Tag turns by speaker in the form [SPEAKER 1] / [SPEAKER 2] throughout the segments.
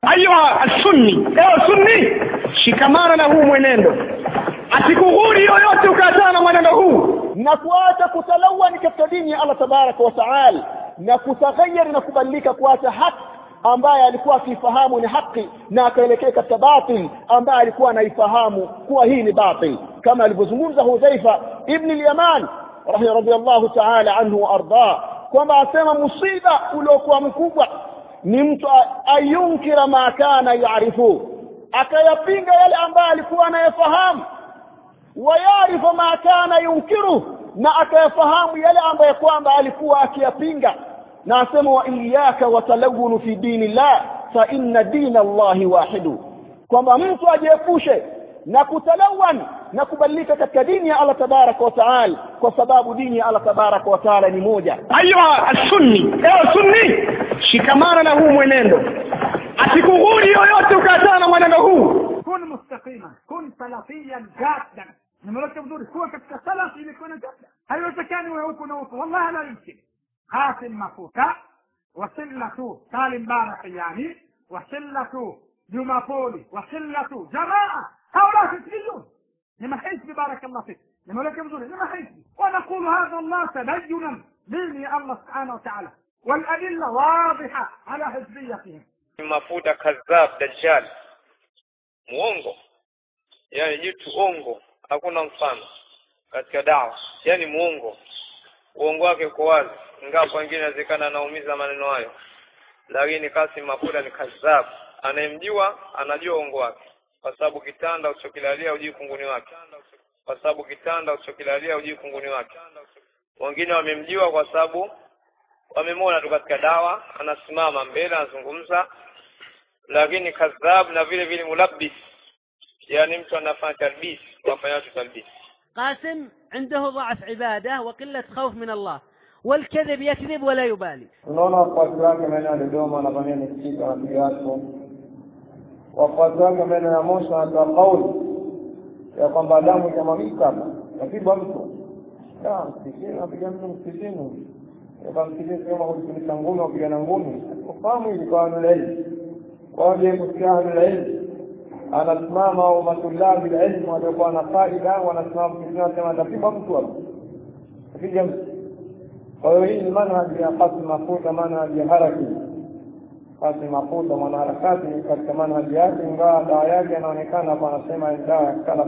[SPEAKER 1] ayuha sunni ewe sunni shikamana na huu mwenendo asikughuri yoyote ukaachana na mwenendo huu
[SPEAKER 2] na kuacha kutalawani katika dini ya allah tabaraka wa taala na kutaghayari na kubadilika kuacha haki ambaye alikuwa akiifahamu ni haki na akaelekea katika batil ambaye alikuwa anaifahamu kuwa hii ni batil kama alivyozungumza hudhaifa ibni lyaman radiallahu taala anhu waardah kwamba asema musiba uliokuwa mkubwa ni mtu ayunkira ma kana yarifu akayapinga yale ambayo alikuwa anayafahamu wayarifu ma kana yunkiru na akayafahamu yale ambayo kwamba alikuwa akiyapinga na asema wa iyaka watalawunu fi dini llah fa inna dina llahi wahidu kwamba mtu ajiepushe na kutalawan na kubadilika katika dini ya allah tabaraka wa taala kwa sababu dini ya allah tabaraka wa taala ni moja
[SPEAKER 1] ayuha sunni ewe sunni shikamana na huu mwenendo asikughuri yoyote ukaachana na mwenendo huu
[SPEAKER 3] كن مستقيما كن سلفيا جادا nimeleta vizuri kuwa katika salafi ilikuwa na jada haiwezekani wewe huku na huku wallahi la yumkin qasim mafuta wasillatu salim barak yani wasillatu jumapoli wasillatu jamaa haula hizbiyun ni mahizbi barakallah fik nimeleta vizuri ni mahizbi ونقول هذا الله تدينا دين الله سبحانه وتعالى والأدلة واضحة على حزبيتهم
[SPEAKER 4] mafuta kadhab dajjal muongo yani jitu ongo hakuna mfano katika dawa yani muongo uongo wake uko wazi ingawa wengine inawezekana anaumiza maneno hayo lakini Kasim Mafuta ni kadhab anayemjua anajua uongo wake kwa sababu kitanda usichokilalia hujui kunguni wake kwa sababu kitanda usichokilalia hujui kunguni wake wengine wamemjua kwa sababu wamemwona tu katika dawa anasimama mbele anazungumza lakini kadhab na vile vile mulabbis yani mtu anafanya talbis wafanya watu talbis
[SPEAKER 5] قاسم عنده ضعف عبادة وقلة خوف من الله والكذب يكذب ولا يبالي
[SPEAKER 6] tunaona wafuasi wake maeneo ya dodoma wanafanyia misikiti wanapiga watu wafuasi wake maeneo ya moshi wanatoa kauli ya kwamba damu itamwagika hapa napigwa mtu Da, msikitini napiga mtu msikitini kwa msikitini sema kujifunika ngumi wapigana ngumi ufahamu ili kwa ahlulilmu waje kusikia ahlulilmu anasimama au matulabi ilmu waliokuwa na faida wanasimama msikitini wanasema atapigwa mtu hapa apiga mtu kwa hiyo hii ni manhaji ya Qasim Mafuta, manhaji ya haraki. Qasim Mafuta mwanaharakati katika manhaji yake, ingawa dawa yake anaonekana hapa, anasema ni dawa ya salaf,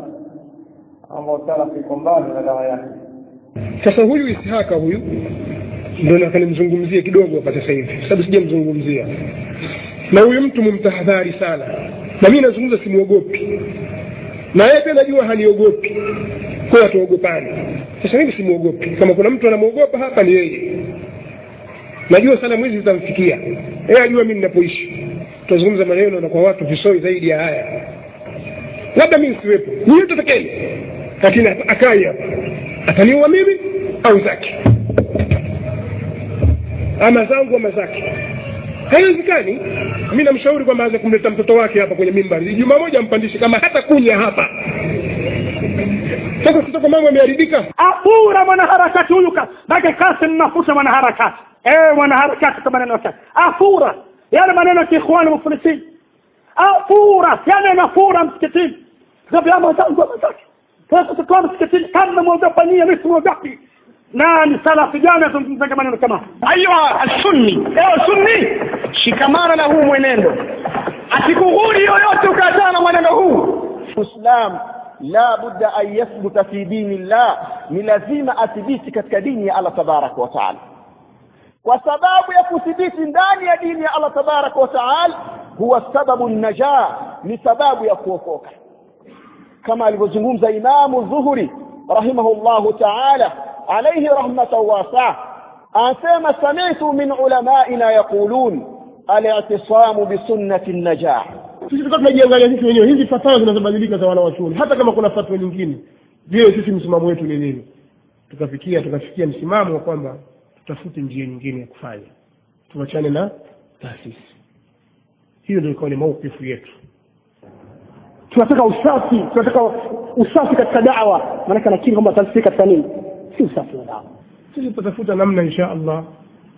[SPEAKER 6] ambao salaf iko mbali na dawa yake.
[SPEAKER 7] sasa huyu ishaka huyu ndo nataka nimzungumzie kidogo hapa sasa hivi kwa sababu sijamzungumzia na huyu mtu mumtahadhari sana na mimi nazungumza simwogopi na yeye pia najua haniogopi kwa hiyo hatuogopani sasa mimi simwogopi kama kuna mtu anamwogopa hapa ni yeye najua salamu hizi zitamfikia yeye ajua mimi ninapoishi tutazungumza maneno na kwa watu visoi zaidi ya haya labda mimi siwepo ni yote takeni lakini akai hapa ataniua mimi au zake ama zangu ama zake haiwezekani mi namshauri kwamba aweze kumleta mtoto wake hapa kwenye mimbari juma moja ampandishe kama hata kunya hapa sasa sitoko mambo yameharibika
[SPEAKER 3] apura mwanaharakati huyu ka make kasim mafuta mwanaharakati ewe mwanaharakati kwa maneno yake afura yale maneno ya kiikhwani muflisin afura yani anafura msikitini kaambia mwenzangu ama zake sasa tutoa msikitini kama mwogopa nyie mimi simwogopi nani salafi gani azungumzaga maneno kama
[SPEAKER 1] ayuha sunni ewe sunni shikamana na huu mwenendo asikughuri yoyote ukaachana na mwenendo huu
[SPEAKER 2] Uislam la budda an yathbuta fi dini llah, ni lazima athibiti katika dini ya Allah tabaraka wa taala. Kwa sababu ya kuthibiti ndani ya dini ya Allah tabaraka wa taala huwa sababu najah, ni sababu ya kuokoka, kama alivyozungumza Imamu Dhuhuri rahimahullahu taala alayhi rahmatan wasaa, anasema sami'tu min ulamaina yaqulun al-i'tisamu bisunnati najah
[SPEAKER 7] sisi tulikuwa tunajiangalia sisi wenyewe hizi fatwa zinazobadilika za wanawachuoni hata kama kuna fatwa nyingine je sisi msimamo wetu ni nini tukafikia tukafikia msimamo wa kwamba tutafute njia nyingine ya kufanya tuachane na taasisi hiyo ndio ikawa ni maukifu yetu
[SPEAKER 3] tunataka usafi tunataka usafi katika dawa maanake nakiri kwamba taasisi katika nini si usafi wa dawa
[SPEAKER 7] sisi tutatafuta namna insha allah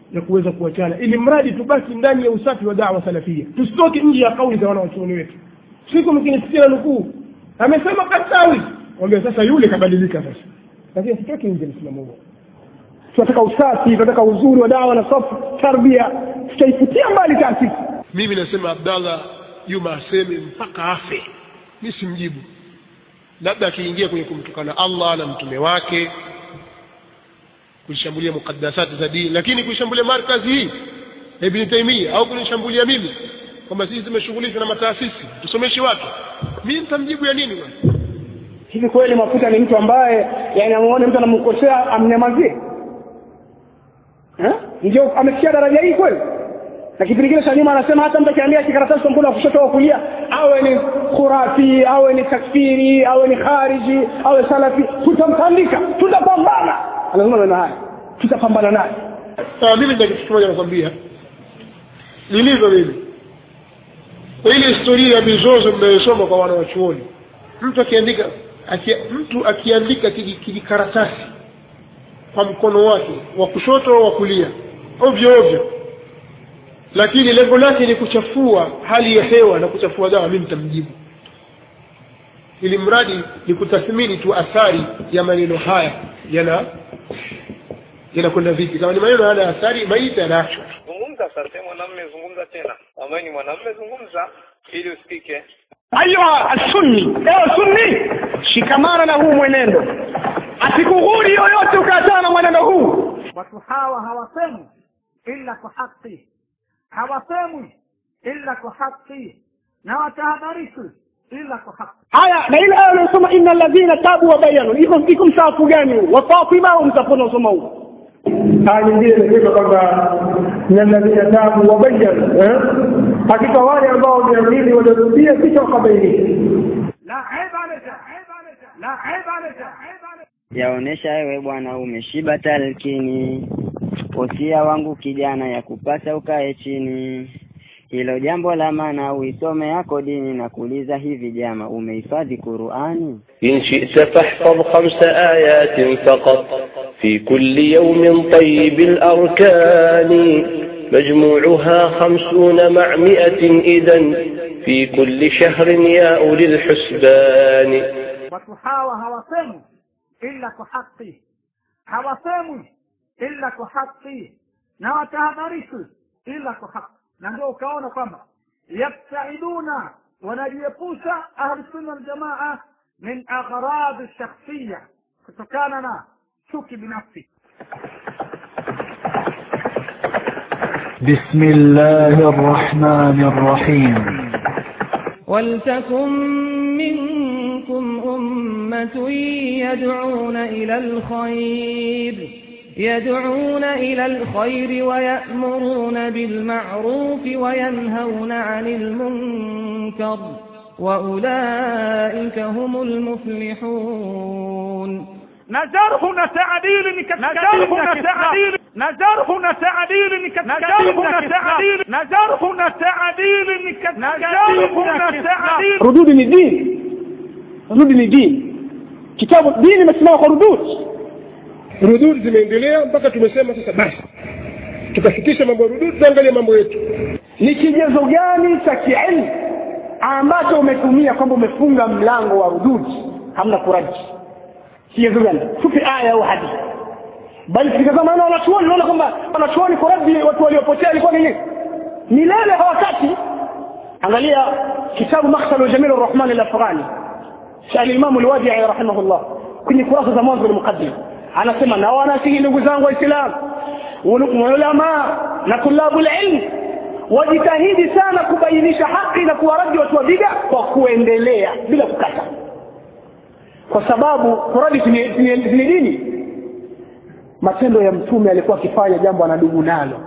[SPEAKER 7] ya kuweza kuachana ili mradi tubaki ndani ya usafi wa dawa salafia tusitoke nje ya kauli za wanawachuoni wetu siku mkinisikia na nukuu amesema kasawi wambia sasa yule kabadilika sasa lakini sitoki nje msimamo huo tunataka usafi tunataka uzuri wa dawa na safu tarbia tutaifutia mbali taasisi mimi nasema abdallah juma aseme mpaka afe mi simjibu labda akiingia kwenye kumtukana allah na mtume wake kuishambulia mukaddasati za dini lakini kuishambulia markazi hii ya ibni taimia au kunishambulia mimi kwamba sisi tumeshughulishwa na mataasisi tusomeshi watu mi nitamjibu ya nini bwana
[SPEAKER 1] hivi kweli mafuta ni mtu ambaye yani amuone mtu anamkosea amnyamazie Eh? ndio amefikia daraja hii kweli na kipindi kile cha nyuma anasema hata mtu akiambia kikaratasi kwa mkono wa kushoto au kulia awe ni khurafi awe ni takfiri awe ni khariji awe salafi tutamtandika tutapambana anasema maneno haya tutapambana naye
[SPEAKER 7] sawa mimi ndio kitu kimoja nakwambia lilivyo mimi kwa ile historia ya mizozo mnayosoma kwa wana wachuoni mtu akiandika akia, mtu akiandika kiji- kijikaratasi kwa mkono wake wa kushoto au wa kulia ovyo ovyo lakini lengo lake ni kuchafua hali ya hewa na kuchafua dawa mimi nitamjibu ili mradi ni kutathmini tu athari ya maneno haya yana yanakwenda vipi kama ni maneno hayana athari maiti yanaachwa tu
[SPEAKER 4] zungumza sasa mwanamme zungumza tena ambaye ni mwanamme zungumza ili usikike
[SPEAKER 1] ayuha assunni ewe sunni shikamana na huu mwenendo asikughuri yoyote ukaachana na mwenendo huu
[SPEAKER 3] watu hawa hawasemwi illa kwa haki hawasemwi illa kwa haki na watahadharishwi illa kwa haki
[SPEAKER 1] haya na ile aya unayosoma inna alladhina tabu wa bayanu iko iko msaafu gani huu wafatima au mtapona usoma huu
[SPEAKER 6] aya nyingine imesema kwamba na alladhina tabu wabayanu eh? hakika wale ambao wameamini waliorudia kisha wakabainika
[SPEAKER 3] la aiba laka la aiba laka
[SPEAKER 8] yaonesha wewe bwana umeshiba talkini wosia wangu kijana ya kupasa ukae chini hilo jambo la maana uisome yako dini na kuuliza hivi jama umehifadhi qurani
[SPEAKER 9] إن شئت فاحفظ خمس آيات فقط في كل يوم طيب الأركان مجموعها خمسون مع مئة إذا في كل شهر يا أولي الحسبان
[SPEAKER 3] watu hawa hawasemwi illa kwa haki hawasemwi illa kwa haki na watahadharishwi illa kwa haki na ndio ukaona kwamba yabtaiduna wanajiepusha ahlusunna waljamaa min aghradi shakhsiya kutokana na chuki binafsi
[SPEAKER 10] بسم الله الرحمن الرحيم
[SPEAKER 11] ولتكن منكم أمة يدعون إلى الخير يدعون إلى الخير ويأمرون بالمعروف وينهون عن المنكر وأولئك هم المفلحون
[SPEAKER 3] نجرح تعديل نجرح تعديل نجرح تعديل نجرح تعديل نجرح تعديل نجرح تعديل
[SPEAKER 1] rududi ni dini rududi ni dini kitabu dini imesimama kwa rududi
[SPEAKER 7] rudud zimeendelea mpaka tumesema sasa basi tukafikisha mambo ya rudud tuangalie mambo yetu
[SPEAKER 1] ni kigezo gani cha kiilmu ambacho umetumia kwamba umefunga mlango wa rududi hamna kuraji kigezo gani tupe aya au hadithi bali tukitazama na wanachuoni unaona kwamba wanachuoni kuradi watu waliopotea ilikuwa ni nini milele hawataki angalia kitabu makhsalu jamil arrahman alafghani cha alimamu alwadii rahimahullah kwenye kurasa za mwanzo muqaddim anasema na wanasihi ndugu zangu waislamu ulama na tulabu ilm wajitahidi sana kubainisha haki na kuwaradi watu wa bida kwa kuendelea bila kukata kwa sababu kuradi ni dini matendo ya mtume alikuwa akifanya jambo anadugu nalo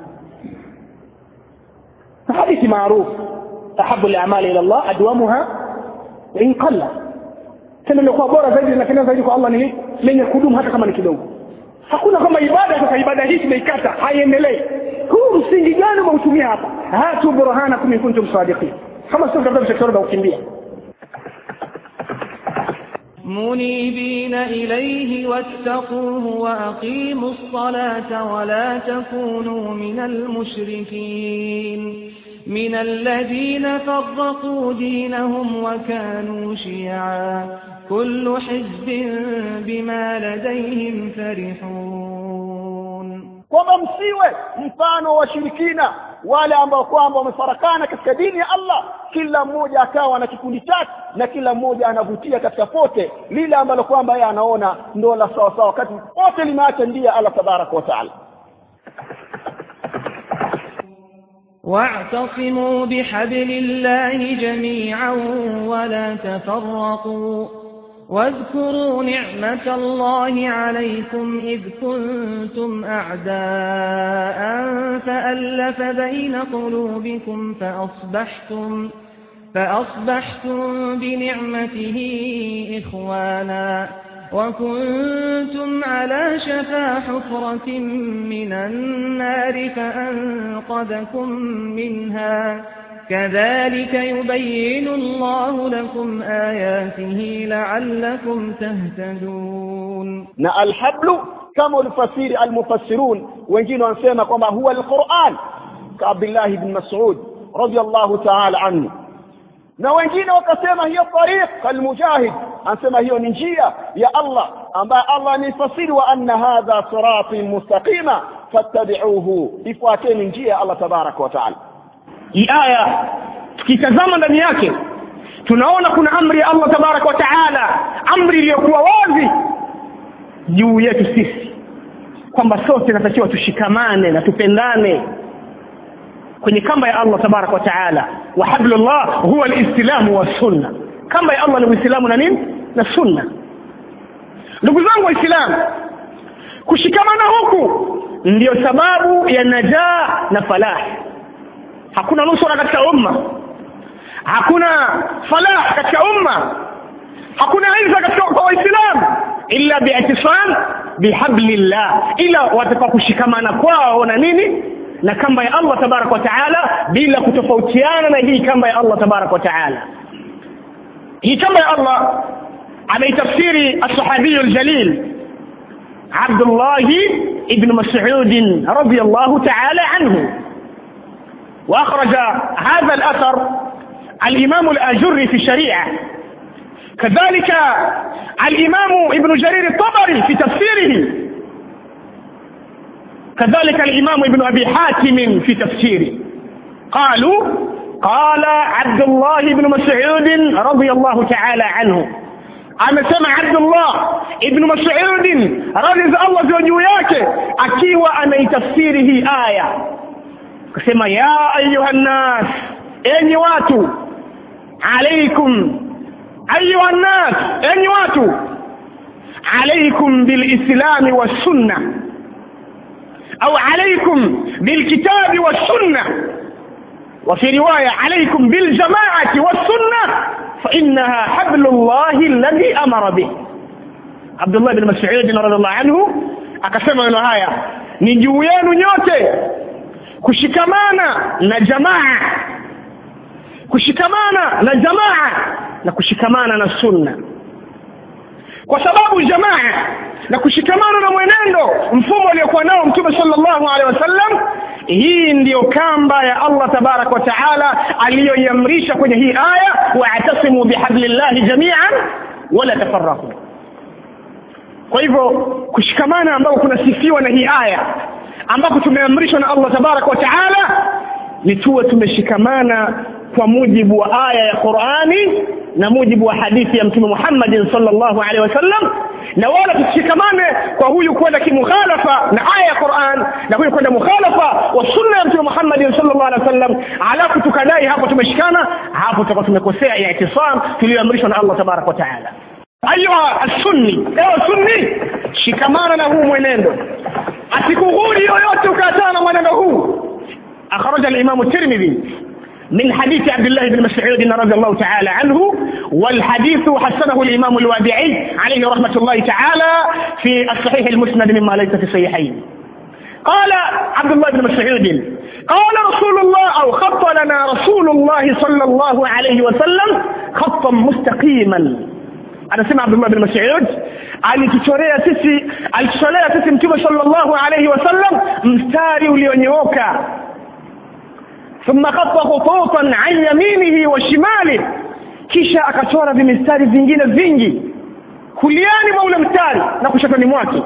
[SPEAKER 1] hadithi maarufu ahabu lamali ila llah adwamuha wain qalla tendo lilikuwa bora zaidi linapendeza zaidi kwa allah ni lenye kudumu hata kama ni kidogo hakuna kama ibada sasa ibada hii tumeikata haiendelei huu msingi gani umeutumia hapa hatu burhanakum in kuntum sadiqin kama sio kitabu cha kiroda ukimbia
[SPEAKER 11] منيبين إليه واتقوه وأقيموا الصلاة ولا تكونوا من المشركين من الذين فرقوا دينهم وكانوا شيعا كل حزب بما لديهم فرحون
[SPEAKER 2] kwamba msiwe mfano wa washirikina wale ambao kwamba wamefarakana katika dini ya Allah kila mmoja akawa na kikundi chake na kila mmoja anavutia katika pote lile ambalo kwamba yeye anaona ndo la sawa sawa wakati pote limeacha ndia Allah tabaraka wa taala
[SPEAKER 11] واعتصموا بحبل الله جميعا ولا تفرقوا واذكروا نعمة الله عليكم إذ كنتم أعداء فألف بين قلوبكم فأصبحتم فأصبحتم بنعمته إخوانا وكنتم على شفا حفرة من النار فأنقذكم منها كذلك يبين الله لكم آياته لعلكم تهتدون
[SPEAKER 2] na alhablu kama ulifasiri almufassirun wengine wanasema kwamba huwa alquran ka Abdullah ibn Mas'ud radiyallahu ta'ala anhu na wengine wakasema hiyo tariq almujahid anasema hiyo ni njia ya Allah ambaye Allah amefasiri wa anna hadha sirati mustaqima fattabi'uhu ifuateni njia ya Allah tabaraka wa ta'ala
[SPEAKER 1] hii aya tukitazama ndani yake tunaona kuna amri ya Allah tabaraka wa taala amri iliyokuwa wazi juu yetu sisi kwamba sote natakiwa tushikamane na tupendane kwenye kamba ya Allah tabaraka wa taala wa hablullah huwa alislamu wa sunna kamba ya Allah ni uislamu na nini na sunna ndugu zangu waislamu kushikamana huku ndiyo sababu ya najaa na falahi hakuna nusura katika umma hakuna falah katika umma hakuna izza katika kwa waislamu illa bi'tisam bihablillah ila watakuwa kushikamana kwao na nini na kamba ya Allah tabarak wa taala bila kutofautiana na hii kamba ya Allah tabarak wa taala hii kamba ya Allah ameitafsiri as-sahabi al-jalil Abdullah ibn Mas'ud radiyallahu ta'ala anhu وأخرج هذا الأثر الإمام الآجري في الشريعة كذلك الإمام ابن جرير الطبري في تفسيره كذلك الإمام ابن أبي حاتم في تفسيره قالوا قال عبد الله بن مسعود رضي الله تعالى عنه amesema Abdullah ibn Mas'ud radhi za Allah ziwe juu yake akiwa anaitafsiri hii aya akasema ya ayuha nnas enyi watu alaikum ayuha nnas enyi watu alaikum bilislami wassunna au alaikum bilkitabi wassunna وفي رواية عليكم بالجماعة والسنة فإنها حبل الله الذي أمر به عبد الله بن مسعود رضي الله عنه akasema neno haya ni juu yenu nyote kushikamana na jamaa kushikamana na jamaa na kushikamana na sunna kwa sababu jamaa na kushikamana na mwenendo mfumo aliokuwa nao mtume sallallahu alaihi wasallam hii ndiyo kamba ya Allah tabarak wa taala aliyoiamrisha kwenye hii aya wa'tasimu bihablillahi jami'an wala tafarraqu kwa hivyo kushikamana ambako kunasifiwa na hii aya ambapo tumeamrishwa na Allah tabarak wa taala ni tuwe tumeshikamana kwa mujibu wa aya ya Qur'ani na mujibu wa hadithi ya Mtume Muhammad sallallahu alaihi wasallam na wala tushikamane kwa huyu kwenda kimukhalafa na aya ya Qur'an na huyu kwenda mukhalafa wa sunna ya Mtume Muhammad sallallahu alaihi wasallam alafu tukadai hapo tumeshikana hapo tutakuwa tumekosea ya itisam tuliyoamrishwa na Allah tabarak wa taala ayuha as-sunni ewe sunni shikamana na huu mwenendo asikughuri yoyote ukaachana na mwenendo huu akhraja al-imam at-tirmidhi من حديث عبد الله بن مسعود رضي الله تعالى عنه والحديث حسنه الإمام الوادعي عليه رحمة الله تعالى في الصحيح المسند مما ليس في الصحيحين قال عبد الله بن مسعود قال رسول الله أو خط لنا رسول الله صلى الله عليه وسلم خطا مستقيما anasema abdullah bin masud alituchorea sisi alituchorea sisi mtume sallallahu alaihi wasallam mstari ulionyooka ثم خط خطوطا عن يمينه وشماله kisha akachora vimistari vingine vingi kuliani mwa ule mstari na kushotoni mwake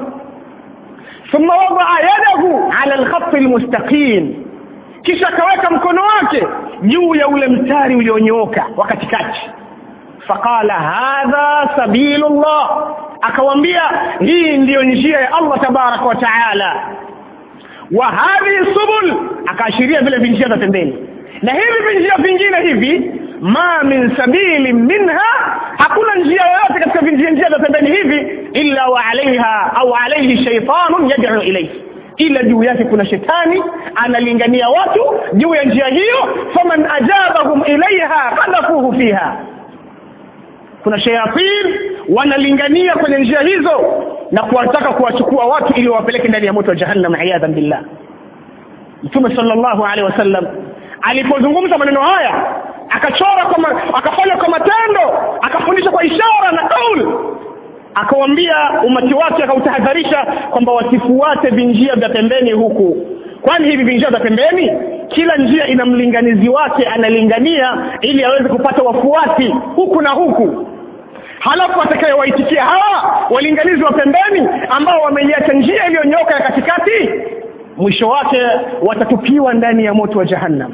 [SPEAKER 1] ثم وضع يده على الخط المستقيم kisha akaweka mkono wake juu ya ule mstari ulionyooka wa katikati faqala hadha sabilullah akawambia hii ndiyo njia ya allah tabaraka wa taala wa hadhihi subul akaashiria vile vinjia za pembeni na hivi vinjia vingine hivi ma min sabili minha hakuna njia yoyote katika vinjia njia za pembeni hivi illa wa alaiha au alaihi shaitanun yad'u ilayhi ila juu yake kuna shetani analingania watu juu ya njia hiyo faman ajabahum ilaiha qadhafuhu fiha kuna shayatin wanalingania kwenye njia hizo na kuwataka kuwachukua watu ili wawapeleke ndani ya moto wa jahannam iyadhan billah mtume sallallahu alaihi wasallam alipozungumza maneno haya akachora kwa ma, akafanya kwa matendo akafundisha kwa ishara na kauli akawambia umati wake akautahadharisha kwamba wasifuate vinjia vya pembeni huku kwani hivi vinjia vya pembeni kila njia ina mlinganizi wake analingania ili aweze kupata wafuasi huku na huku halafu atakayewaitikia hawa walinganizi wa pembeni ambao wameiacha njia iliyonyoka ya katikati mwisho wake watatupiwa ndani ya moto wa jahannam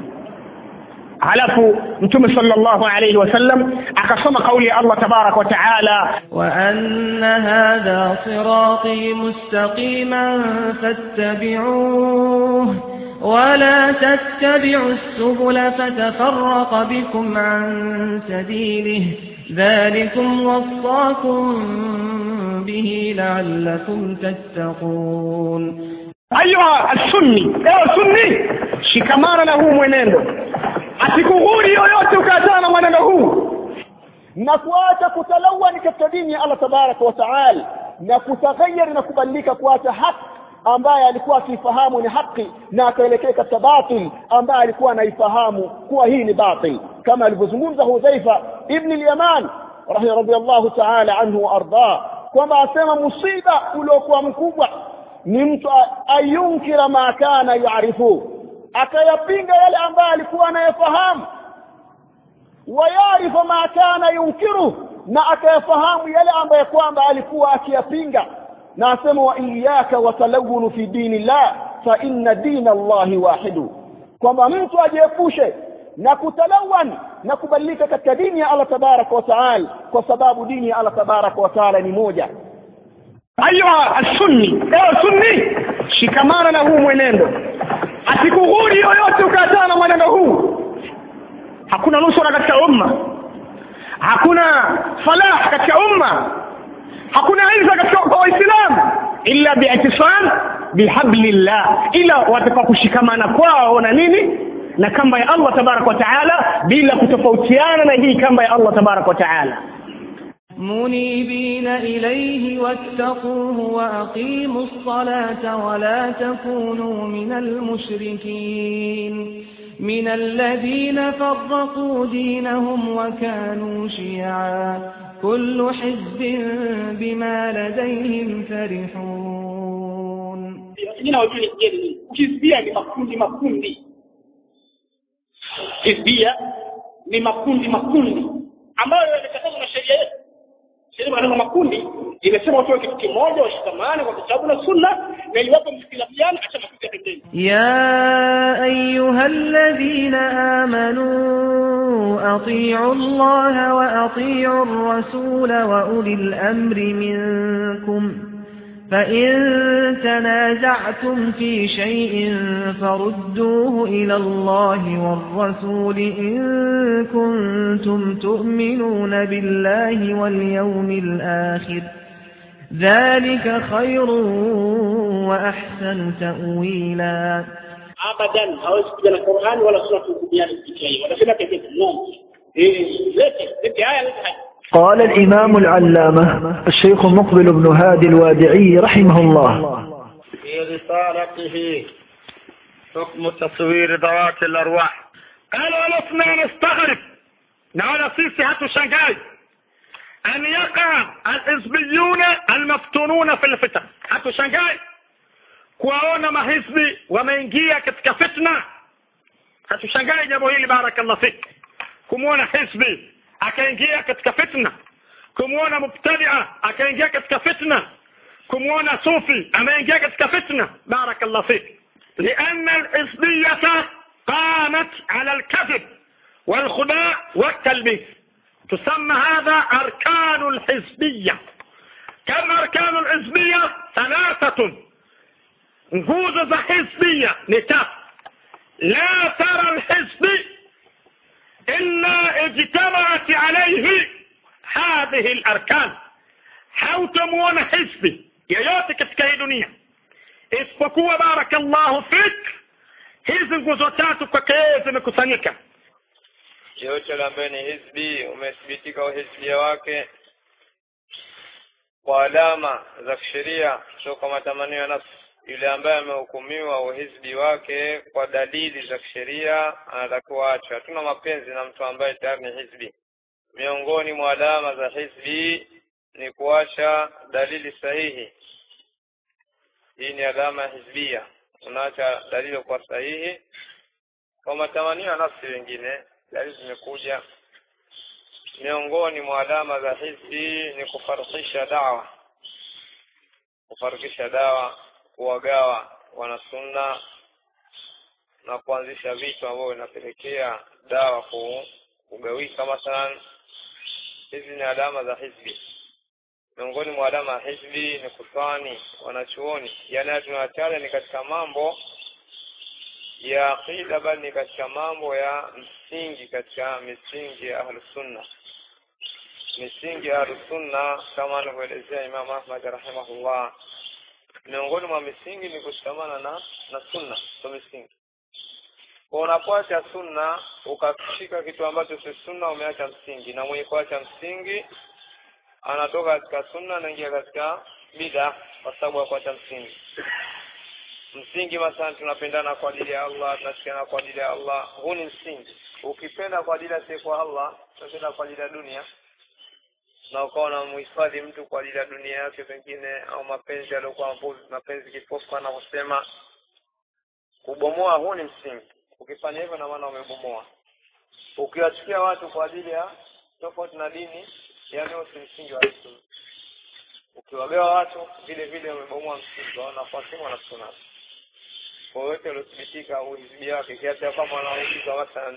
[SPEAKER 1] halafu mtume sallallahu alayhi wasallam akasoma kauli ya Allah tabarak wa taala
[SPEAKER 11] وأن هذا صراطي مستقيما فاتبعوه ولا تتبعوا السبل فتفرق بكم عن سبيله ذلكم وصاكم به لعلكم تتقون
[SPEAKER 1] ayuha alsunni ewe sunni shikamana na huu mwenendo asikughuri yoyote ukaachana na mwenendo huu
[SPEAKER 2] na kuacha kutalawani katika dini ya Allah tabaraka wa taala na kutaghayari na kubadilika kuacha haki ambaye alikuwa akifahamu ni haki na akaelekea katika batil ambaye alikuwa anaifahamu kuwa hii ni batil kama alivyozungumza Hudhaifa ibn al-Yaman radhiyallahu ta'ala anhu wa arda kwamba asema musiba uliokuwa mkubwa ni mtu ayunkira ma kana yuarifu akayapinga yale ambayo alikuwa anayafahamu wayarifu ma kana yunkiru na akayafahamu yale ambayo kwamba alikuwa akiyapinga na asema wa iyaka watalawunu fi dini llah fa inna dina allahi wahidu kwamba mtu ajiepushe na kutalawan na kubadilika katika dini ya Allah tabaraka wa taala kwa sababu dini ya Allah tabaraka wa taala ni moja
[SPEAKER 1] ayuha alsunni ewe sunni shikamana na huu mwenendo asikughuri yoyote ukaachana na mwenendo huu hakuna nusura katika umma hakuna falah katika umma hakuna izza katika waislamu illa biitisam bihablillah ila wataka kushikamana kwao na nini na kamba ya Allah tabarak wa taala bila kutofautiana na hii kamba ya Allah tabarak wa taala
[SPEAKER 11] منيبين إليه واتقوه وأقيموا الصلاة ولا تكونوا من المشركين من الذين فرقوا دينهم وكانوا شيعا كل حزب بما لديهم فرحون
[SPEAKER 1] wengine wajue je hizbia ni makundi makundi hizbia ni makundi makundi ambayo yamekatazwa na sheria yetu sheria katika makundi imesema watu kitu kimoja washikamane kwa kitabu na sunna na iliwapo msikilafiana acha makundi ya pembeni
[SPEAKER 11] يا أيها الذين آمنوا أطيعوا الله وأطيعوا الرسول وأولي الأمر منكم فإن تنازعتم في شيء فردوه إلى الله والرسول إن كنتم تؤمنون بالله واليوم الآخر ذلك خير وأحسن تأويلا
[SPEAKER 1] abadan hawezi kuja na Qur'an wala sura kuhukumiana kupitia hiyo wanasema pekee Mungu eh lete lete haya lete haya
[SPEAKER 10] قال الإمام العلامة الشيخ مقبل بن هادي الوادعي رحمه الله
[SPEAKER 12] في رسالته حكم تصوير ذوات الأرواح قال ولسنا نستغرب naona sisi hatushangai أن يقع الحزبيون المفتونون في الفتن hatushangai kuwaona mahizbi wameingia katika fitna hatushangai jambo hili barakallah fik kumwona hizbi akaingia katika fitna kumwona mubtadia akaingia katika fitna kumwona sufi ameingia katika fitna barakallah fik لأن الحزبية قامت على الكذب والخداع والتلبيس تسمى هذا أركان الحزبية كم أركان الحزبية ثلاثة nguzo za hizbia ni tatu la tara lhizbi illa ijtamaat alaihi hadhihi larkan hautamwona hizbi yeyote katika hii dunia isipokuwa barakallahu fik hizi nguzo tatu kwake yeye zimekusanyika
[SPEAKER 4] yote ambaye ni hizbi umethibitika uhizbia wake kwa alama za kisheria kutoka matamanio ya nafsi yule ambaye amehukumiwa uhizbi wake kwa dalili za kisheria anatakiwa achwe hatuna mapenzi na mtu ambaye tayari ni hizbi miongoni mwa alama za hizbi ni kuacha dalili sahihi hii ni alama ya hizbia unaacha dalili kwa sahihi kwa matamanio ya nafsi wengine dalili zimekuja miongoni mwa alama za hizbi ni kufarikisha dawa kufarikisha dawa kuwagawa wanasunna na kuanzisha vitu ambavyo vinapelekea dawa kugawika mathalan hizi ni alama za hizbi miongoni mwa alama ya hizbi ni kutwani wanachuoni yani tunawataja ni katika mambo ya aqida bali ni katika mambo ya msingi katika misingi ya ahlusunna misingi ya ahlusunna kama anavyoelezea imam ahmad rahimahullah miongoni mwa misingi ni kushikamana na na sunna ndo misingi kwa unapoacha sunna ukashika kitu ambacho si sunna umeacha msingi na mwenye kuacha msingi anatoka katika sunna anaingia katika bida kwa sababu ya kuacha msingi msingi mathalan tunapendana kwa ajili ya allah tunashikana kwa ajili ya allah huu ni msingi ukipenda kwa ajili ya kwa allah unapenda kwa ajili ya dunia na ukawa unamhifadhi mtu kwa ajili ya dunia yake pengine au mapenzi yaliyokuwa mapenzi kipofu anavyosema kubomoa huu ni msingi ukifanya hivyo na maana umebomoa ukiwachukia watu kwa ajili ya tofauti na dini yani si msingi wa sunna ukiwagawa watu vile vile umebomoa msingi wa wanafuasi wa sunna kwa wote waliothibitika uhizibia wake kiasi ya kwamba wanauliza mathalan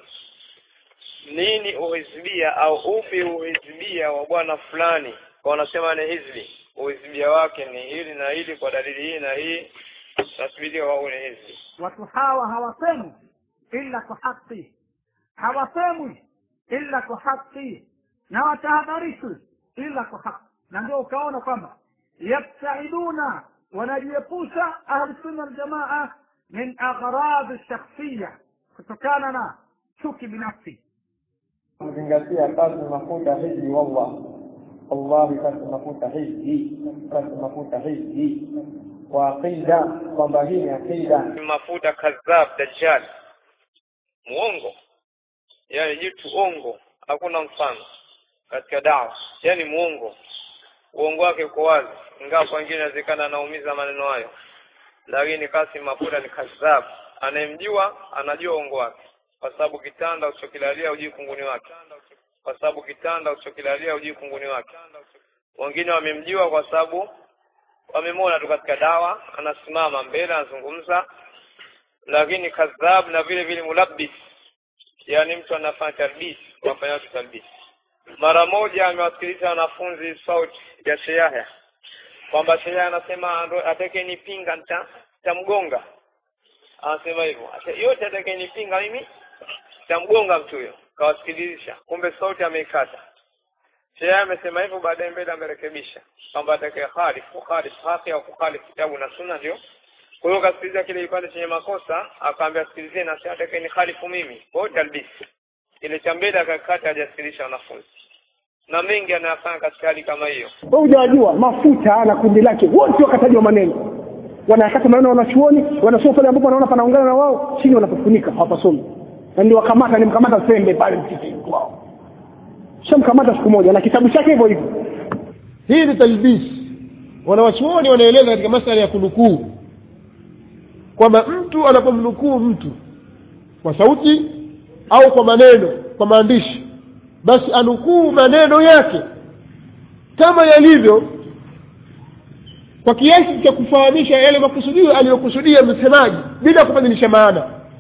[SPEAKER 4] nini uhizibia au upi uhizibia wa bwana fulani kwa wanasema ni hizbi uhizibia wake ni hili na hili kwa dalili hii na hii nathibitika wao ni hizbi
[SPEAKER 3] watu hawa hawasemwi illa kwa haki hawasemwi illa kwa haki na watahadharishwi illa kwa haki na ndio ukaona kwamba yabtaiduna wanajiepusha ahlusunna waljamaa min aghrad shakhsiya kutokana na chuki binafsi
[SPEAKER 6] kuzingatia kasi mafuta hiji wallah wallahi kasi mafuta hiji kasi mafuta hiji kwa aqida kwamba hii ni aqida
[SPEAKER 4] mafuta kadhab dajjal muongo yani jitu ongo hakuna mfano katika dawa yani muongo uongo wake uko wazi ingawa kwa wengine inawezekana anaumiza maneno hayo lakini kasi mafuta ni kadhab anayemjua anajua uongo wake kwa sababu kitanda usichokilalia hujui kunguni wake kwa sababu kitanda usichokilalia hujui kunguni wake wengine wamemjua kwa sababu wamemwona tu katika dawa anasimama mbele anazungumza lakini kadhab na vile vile mulabbis yani mtu anafanya talbis wafanya watu talbis mara moja amewasikiliza wanafunzi sauti ya Sheyahya kwamba Sheyahya anasema atakayenipinga nitamgonga anasema hivyo yote atakayenipinga mimi nitamgonga mtu huyo kawasikilizisha kumbe sauti ameikata Sheyahya amesema hivyo baadaye mbele amerekebisha kwamba atakaye khalifu kukhalifu haki au kukhalifu kitabu na sunna ndio kwa hiyo kasikiliza kile kipande chenye makosa akaambia sikilizie na si atakaye ni khalifu mimi kwa hiyo talbisi ile cha mbele akakata hajasikiliza wanafunzi na mengi anayafanya katika hali kama hiyo
[SPEAKER 1] wewe hujawajua mafuta na kundi lake wote wakatajwa maneno wanakata maneno wanachuoni wanasoma pale ambapo wanaona panaungana na wao chini wanapofunika hawapasomi na ndio wakamata nimkamata sembe pale msikitini kwao shamkamata siku moja na kitabu chake hivyo hivyo
[SPEAKER 7] hii ni talbis wanawachuoni wanaeleza katika masala ya kunukuu kwamba mtu anapomnukuu mtu kwa sauti au kwa maneno kwa maandishi basi anukuu maneno yake kama yalivyo kwa kiasi cha kufahamisha yale makusudio aliyokusudia msemaji bila kubadilisha maana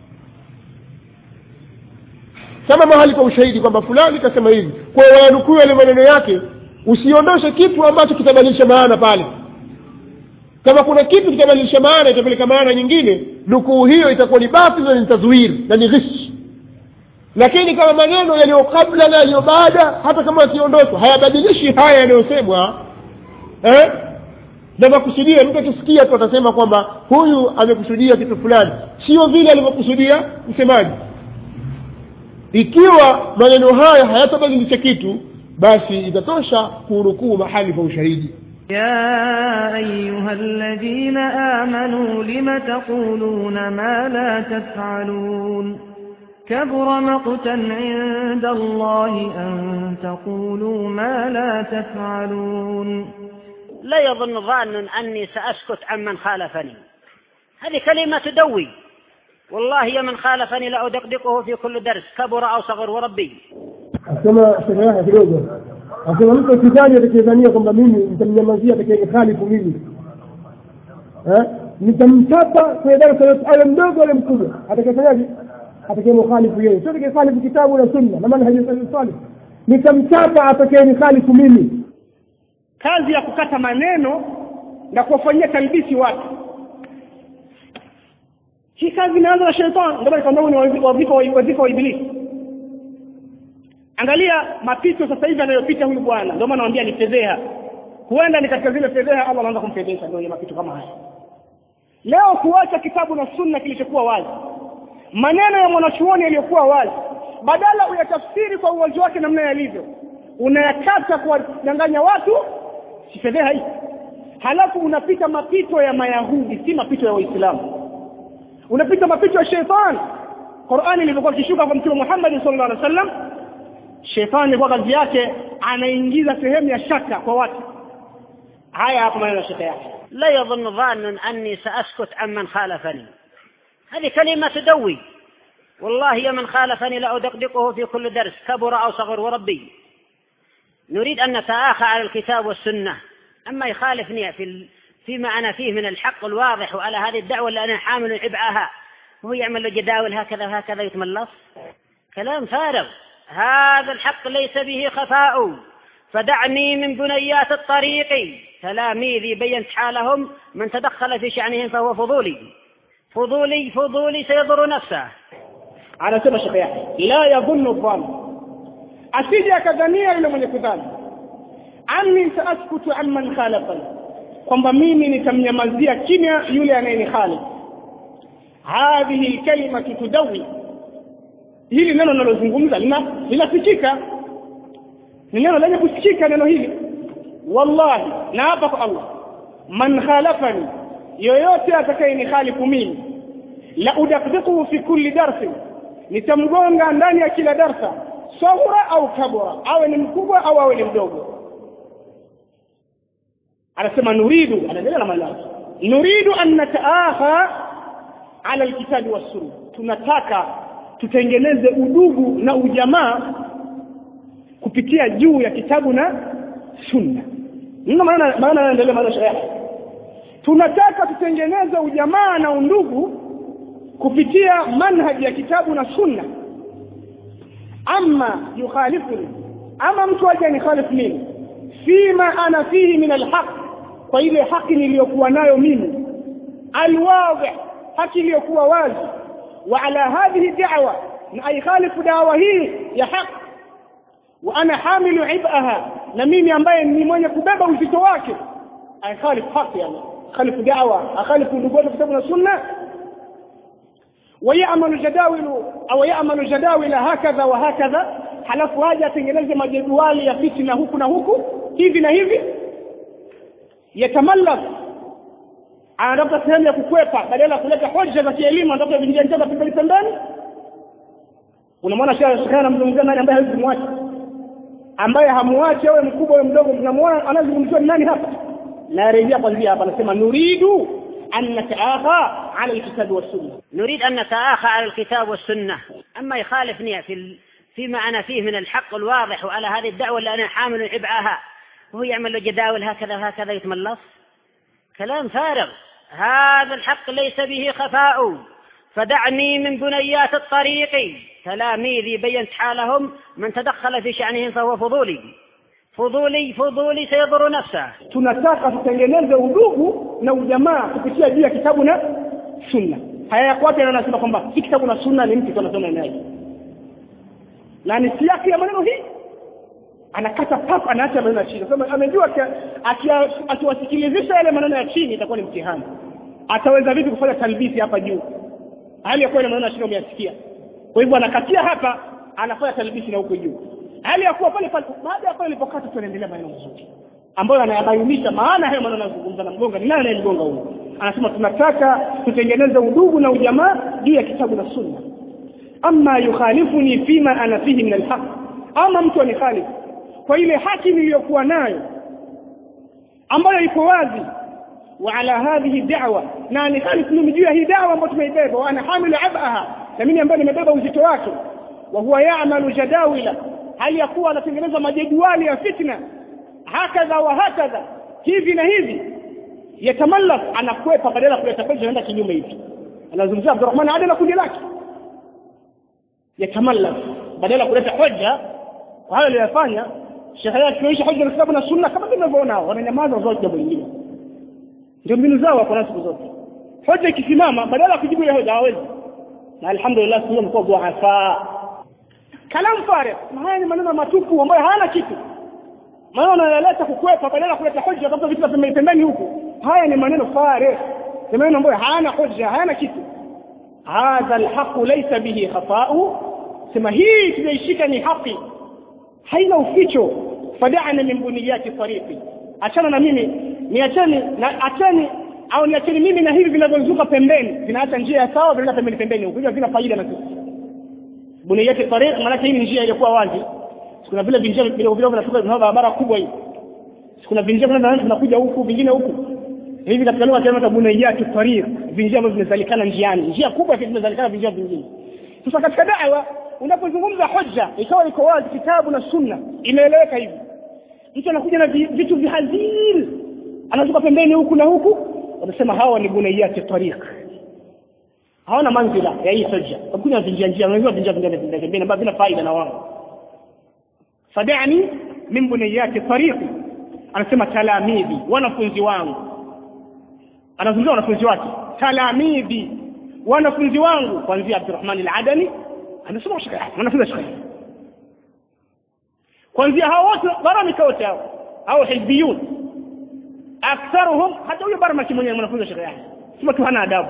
[SPEAKER 7] kama mahali pa ushahidi kwamba fulani kasema hivi kwa hiyo wayanukuu yale maneno yake usiondoshe kitu ambacho kitabadilisha maana pale kama kuna kitu kitabadilisha maana itapeleka maana nyingine nukuu hiyo itakuwa ni batil na ni tazwiri na ni ghish lakini kama maneno yaliyo kabla na yaliyo baada hata kama yakiondoshwa hayabadilishi haya yanayosemwa eh? na makusudio mtu akisikia tu atasema kwamba huyu amekusudia kitu fulani sio vile alivyokusudia msemaji ikiwa maneno haya hayatabadilisha kitu basi itatosha kunukuu mahali pa ushahidi
[SPEAKER 11] يا أيها الذين آمنوا لم تقولون ما لا تفعلون كبر مقتا عند الله أن تقولوا ما لا تفعلون
[SPEAKER 13] لا يظن ظان أني سأسكت عمن خالفني هذه كلمة تدوي والله يا من خالفني لأدقدقه في كل درس كبر أو صغر وربي
[SPEAKER 7] asema shehe yake kidogo asema mtu akidhani atakayedhania kwamba mimi nitamnyamazia atakayenihalifu mimi eh? nitamchapa kwenye darasa yote awe mdogo ale mkubwa atakayefanyaje atakayemukhalifu yeye sio atakayekhalifu kitabu na sunna na manhaji salih nitamchapa atakayenihalifu mimi
[SPEAKER 1] kazi ya kukata maneno na kuwafanyia talbisi watu hii kazi imeanza na shetani ndio kwamba ni wadhifa wadhifa wa ibilisi angalia mapito sasa hivi anayopita huyu bwana ndio maana naambia ni fedheha huenda ni katika zile fedheha Allah anaanza kumfedhesha ndio mapito kama haya leo kuacha kitabu na sunna kilichokuwa wazi maneno ya mwanachuoni yaliyokuwa wazi badala uyatafsiri kwa uwazi wake namna yalivyo unayakata kuwadanganya watu si fedheha hii halafu unapita mapito ya mayahudi si mapito ya waislamu unapita mapito ya shetani qurani ilivyokuwa ikishuka kwa mtume muhammad sallallahu alaihi wasallam shetani ilikuwa kazi yake anaingiza sehemu ya shaka kwa watu haya hapa maneno ya shaka yake
[SPEAKER 13] لا يظن ظان أني سأسكت عمن خالفني هذه كلمة تدوي والله يا من خالفني لأدقدقه في كل درس كبر أو صغر وربي نريد أن نتآخى على الكتاب والسنة أما يخالفني في ال... فيما أنا فيه من الحق الواضح وعلى هذه الدعوة اللي أنا حامل عبئها وهو يعمل له جداول هكذا وهكذا يتملص كلام فارغ هذا الحق ليس به خفاء فدعني من بنيات الطريق تلاميذي بينت حالهم من تدخل في شأنهم فهو فضولي فضولي فضولي سيضر نفسه
[SPEAKER 1] anasema shekhe yake la yadhunnu dhann asije akadhania yule mwenye kudhani anni saaskutu amman khalafani kwamba mimi nitamnyamazia kimya yule anayenihalifu hadhihi lkalimatu tudawi hili neno linalozungumza linasikika ni neno lenye kusikika neno hili wallahi na hapa kwa allah man khalafani yoyote atakayenihalifu mimi la udakdiquhu fi kulli darsin nitamgonga ndani ya kila darsa saghura au kabura awe ni mkubwa au awe ni mdogo anasema nuridu anaendelea na maneno nuridu an nataaha ala alkitabi wassunna tunataka tutengeneze udugu na ujamaa kupitia juu ya kitabu na sunna ndio maana maana anaendelea maana yake tunataka tutengeneze ujamaa na undugu kupitia manhaji ya kitabu na sunna ama yukhalifuni ama mtu aje anikhalifu mimi fima ana fihi min alhaq kwa ile haki niliyokuwa nayo mimi alwadhi haki iliyokuwa wazi wa ala hadhihi da'wa na aikhalifu dawa hii ya haq wa ana hamilu ibaha na mimi ambaye ni mwenye kubeba uzito wake aikhalifu haki yani khalifu da'wa akhalifu ndugu wetu kitabu na sunna ويعمل جداول au يعمل جداول هكذا وهكذا halafu aje atengeneze majedwali ya fitna huku na huku hivi na hivi yatamallak anatafuta sehemu ya kukwepa badala ya kuleta hoja za kielimu anatafuta vinjia njia za pembeni pembeni unamwona shehe anamzungumzia nani ambaye hawezi kumwacha ambaye hamuachi awe mkubwa awe mdogo mnamuona anazungumziwa ni nani hapa narejea kwanzia hapa anasema nuridu an nataakha ala alkitabi wassunna
[SPEAKER 13] نريد أن نتآخى على الكتاب والسنة أما يخالفني في ال... فيما أنا فيه من الحق الواضح وعلى هذه الدعوة اللي أنا حامل عبئها وهو يعمل له جداول هكذا وهكذا يتملص كلام فارغ هذا الحق ليس به خفاء فدعني من بنيات الطريق تلاميذي بينت حالهم من تدخل في شأنهم فهو فضولي فضولي فضولي سيضر نفسه
[SPEAKER 1] tunataka tutengeneze udugu na ujamaa kupitia juu ya kitabu na sunna haya yako wapi anasema kwamba hii kitabu na sunna ni mtu tu anasoma naye na ni siaki ya maneno hii anakata pap anaacha maneno ya chini sema amejua akia- akia- akiwasikilizisha yale maneno ya chini itakuwa ni mtihani ataweza vipi kufanya talbisi hapa juu hali ya kuwa ile maneno ya chini umeyasikia kwa hivyo anakatia hapa anafanya talbisi na huko juu hali ya kuwa pale pale baada ya pale ilipokata tunaendelea maneno mazuri ambayo anayabainisha maana hayo maneno anazungumza na mgonga ni nani anayemgonga huyo anasema tunataka tutengeneze udugu na ujamaa juu ya kitabu na sunna ama yukhalifuni fima ana fihi min alhaq ama mtu anikhalifu kwa ile haki niliyokuwa nayo ambayo iko wazi wa ala hadhihi da'wa na anikhalifu mimi juu ya hii da'wa ambayo tumeibeba wa ana hamilu abaha na mimi ambaye nimebeba uzito wake wa huwa ya'malu jadawila hali ya kuwa anatengeneza majedwali ya fitna hakadha wa hakadha hivi na hivi yatamallak anakwepa badala ya kuleta pesa anaenda kinyume hivi anazungumzia Abdurrahman Adi na kundi lake yatamallak badala ya kuleta hoja kwa hayo aliyofanya shekhe yake akionyesha hoja na kitabu na sunna kama tunavyoona hao wananyamaza wazote jambo lingine ndio mbinu zao wako nazo siku zote hoja ikisimama badala ya kujibu ile hoja hawezi na alhamdulillah sio mkoa dhuafa kalam farik na haya ni maneno matupu ambayo hayana kitu maneno yanaleta kukwepa badala ya kuleta hoja kama vitu vya pembeni pembeni huku haya ni maneno farik ni maneno ambayo hayana hoja hayana kitu hadha alhaqu laysa bihi khafa'u sema hii tunaishika ni haki haina uficho fada'ana min buniyati tariqi achana na mimi niacheni na acheni au niacheni mimi na hivi vinavyozunguka pembeni vinaacha njia ya sawa vinaenda pembeni pembeni huko hivyo vina faida na sisi buniyati tariq maana hii ni njia iliyokuwa wazi kuna vile vinjia vile vile vinatoka vina barabara kubwa hii kuna vinjia vinaenda vinakuja huku vingine huku hivi katika lugha ya buniyati tariq vinjia ambavyo vimezalikana njiani njia kubwa vimezalikana vinjia vingine sasa katika da'wa unapozungumza hoja ikawa iko wazi kitabu na sunna imeeleweka hivi mtu anakuja na vi- vitu vihazil anazuka pembeni huku na huku wanasema hawa ni buniyati tariq hawana manzila ya hii hoja wakuja vinjia njia wanajua vinjia vingine vingine pembeni ambavyo vina faida na wao fadani min buniyati tariqi anasema talamidhi wanafunzi wangu anazungumzia wanafunzi wake talamidhi wanafunzi wangu kuanzia Abdurrahman al-Adani anasoma shekhe wanafunzi shekhe kuanzia hao wote baramika wote hao au hizbiyun aktharuhum hata huyo barmaki mwenyewe mwanafunzi shekhe yake sema tu hana adabu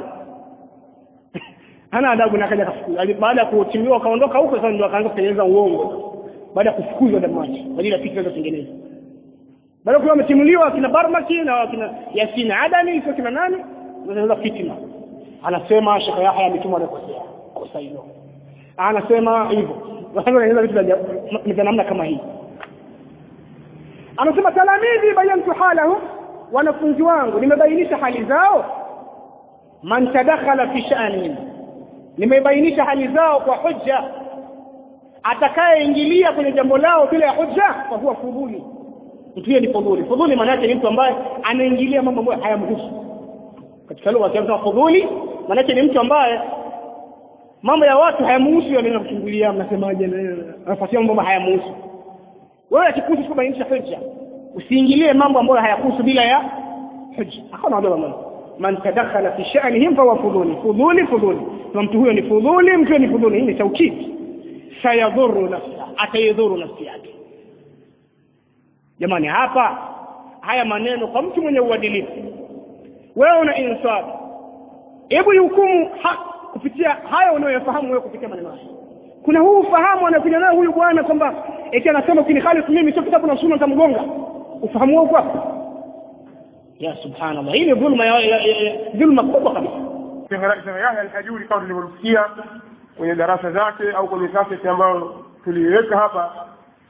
[SPEAKER 1] hana adabu na kaja kafukuzwa baada ya kutimiwa kaondoka huko sasa ndio akaanza kutengeneza uongo baada ya kufukuzwa Damaji kwa ajili ya fikra zilizotengenezwa baada kuwa ametimuliwa kina Barmaki na kina Yasin Adani sio kina nani wanaanza fitina anasema Sheikh Yahya ametumwa na kosea kosa hilo anasema hivyo wanaanza vitu vya vya namna kama hii anasema talamidhi bayantu halahum wanafunzi wangu nimebainisha hali zao man tadakhala fi sha'nihim nimebainisha hali zao kwa hujja atakayeingilia kwenye jambo lao bila ya hujja kwa huwa fudhuli mtu huyo ni fudhuli fudhuli maana yake ni mtu ambaye anaingilia mambo ambayo hayamhusu katika lugha ya Kiarabu fudhuli maana yake ni mtu ambaye mambo ya watu hayamhusu yeye anaenda kuchungulia mnasemaje na anafuatia mambo ambayo hayamhusu wewe akikuhusu kubainisha hujja usiingilie mambo ambayo hayakuhusu bila ya hujja hakuna wajua mambo man tadakhala fi sha'nihim fa huwa fudhuli fudhuli fudhuli na mtu huyo ni fudhuli mtu huyo ni fudhuli hii ni taukidi sayadhuru nafsa ataidhuru nafsi yake jamani hapa haya maneno kwa mtu mwenye uadilifu wewe una insaf hebu hukumu kupitia haya unayoyafahamu wewe kupitia maneno haya kuna huu ufahamu anakuja nayo huyu bwana kwamba eti anasema ukinikhalifu mimi sio kitabu na sunna nitamgonga ufahamu wako hapo ya subhanallah hii ni dhulma ya, ya, ya, ya dhulma kubwa kabisa
[SPEAKER 7] Sheikh Yahya al-Hajuri kama tulivyosikia kwenye darasa zake au kwenye kaseti ambayo tuliiweka hapa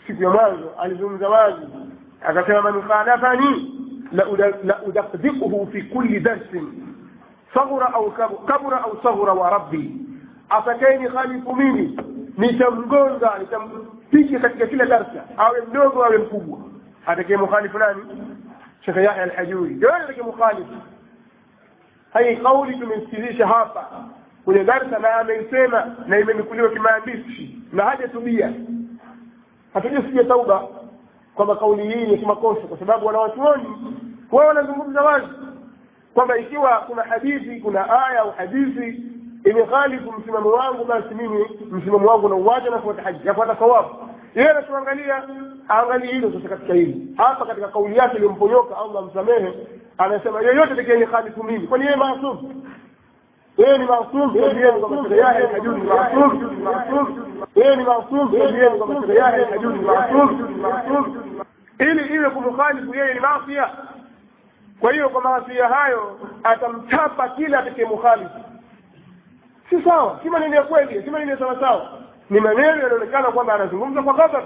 [SPEAKER 7] siku ya mwanzo alizungumza wazi akasema man khalafani la udakdikuhu fi kulli darsin saghura au kabura au saghura wa rabbi atakaye khalifu mimi nitamgonga nitampiga katika kila darsa awe mdogo awe mkubwa atakaye mukhalifu nani shekhe yahya alhajuri ndio atakaye mukhalifu hii kauli tumemsikilizisha hapa kwenye darsa na ameisema na imenukuliwa kimaandishi na hajatubia hatujasikia tauba kwamba kauli hii ni kimakosa kwa sababu wanawachuoni wao wanazungumza wazi kwamba ikiwa kuna hadithi kuna aya au hadithi imekhalifu msimamo wangu basi mimi msimamo wangu na uwaja nafuata haji nafuata sawabu yeye anatuangalia aangalie hilo sasa katika hili hapa katika kauli yake iliyomponyoka allah msamehe anasema yeyote atakayeni khalifu mimi kwani yeye maasum yeye ni maasum yeye kwamba sheria yake hajui ni maasum yeye ni maasum yeye kwamba sheria yake hajui ni maasum ili iwe kumkhalifu yeye ni maafia kwa hiyo kwa maafia hayo atamchapa kila atakayemukhalifu si sawa si maneno ya kweli si maneno ya sawa sawa ni maneno yanaonekana kwamba anazungumza kwa ghadhab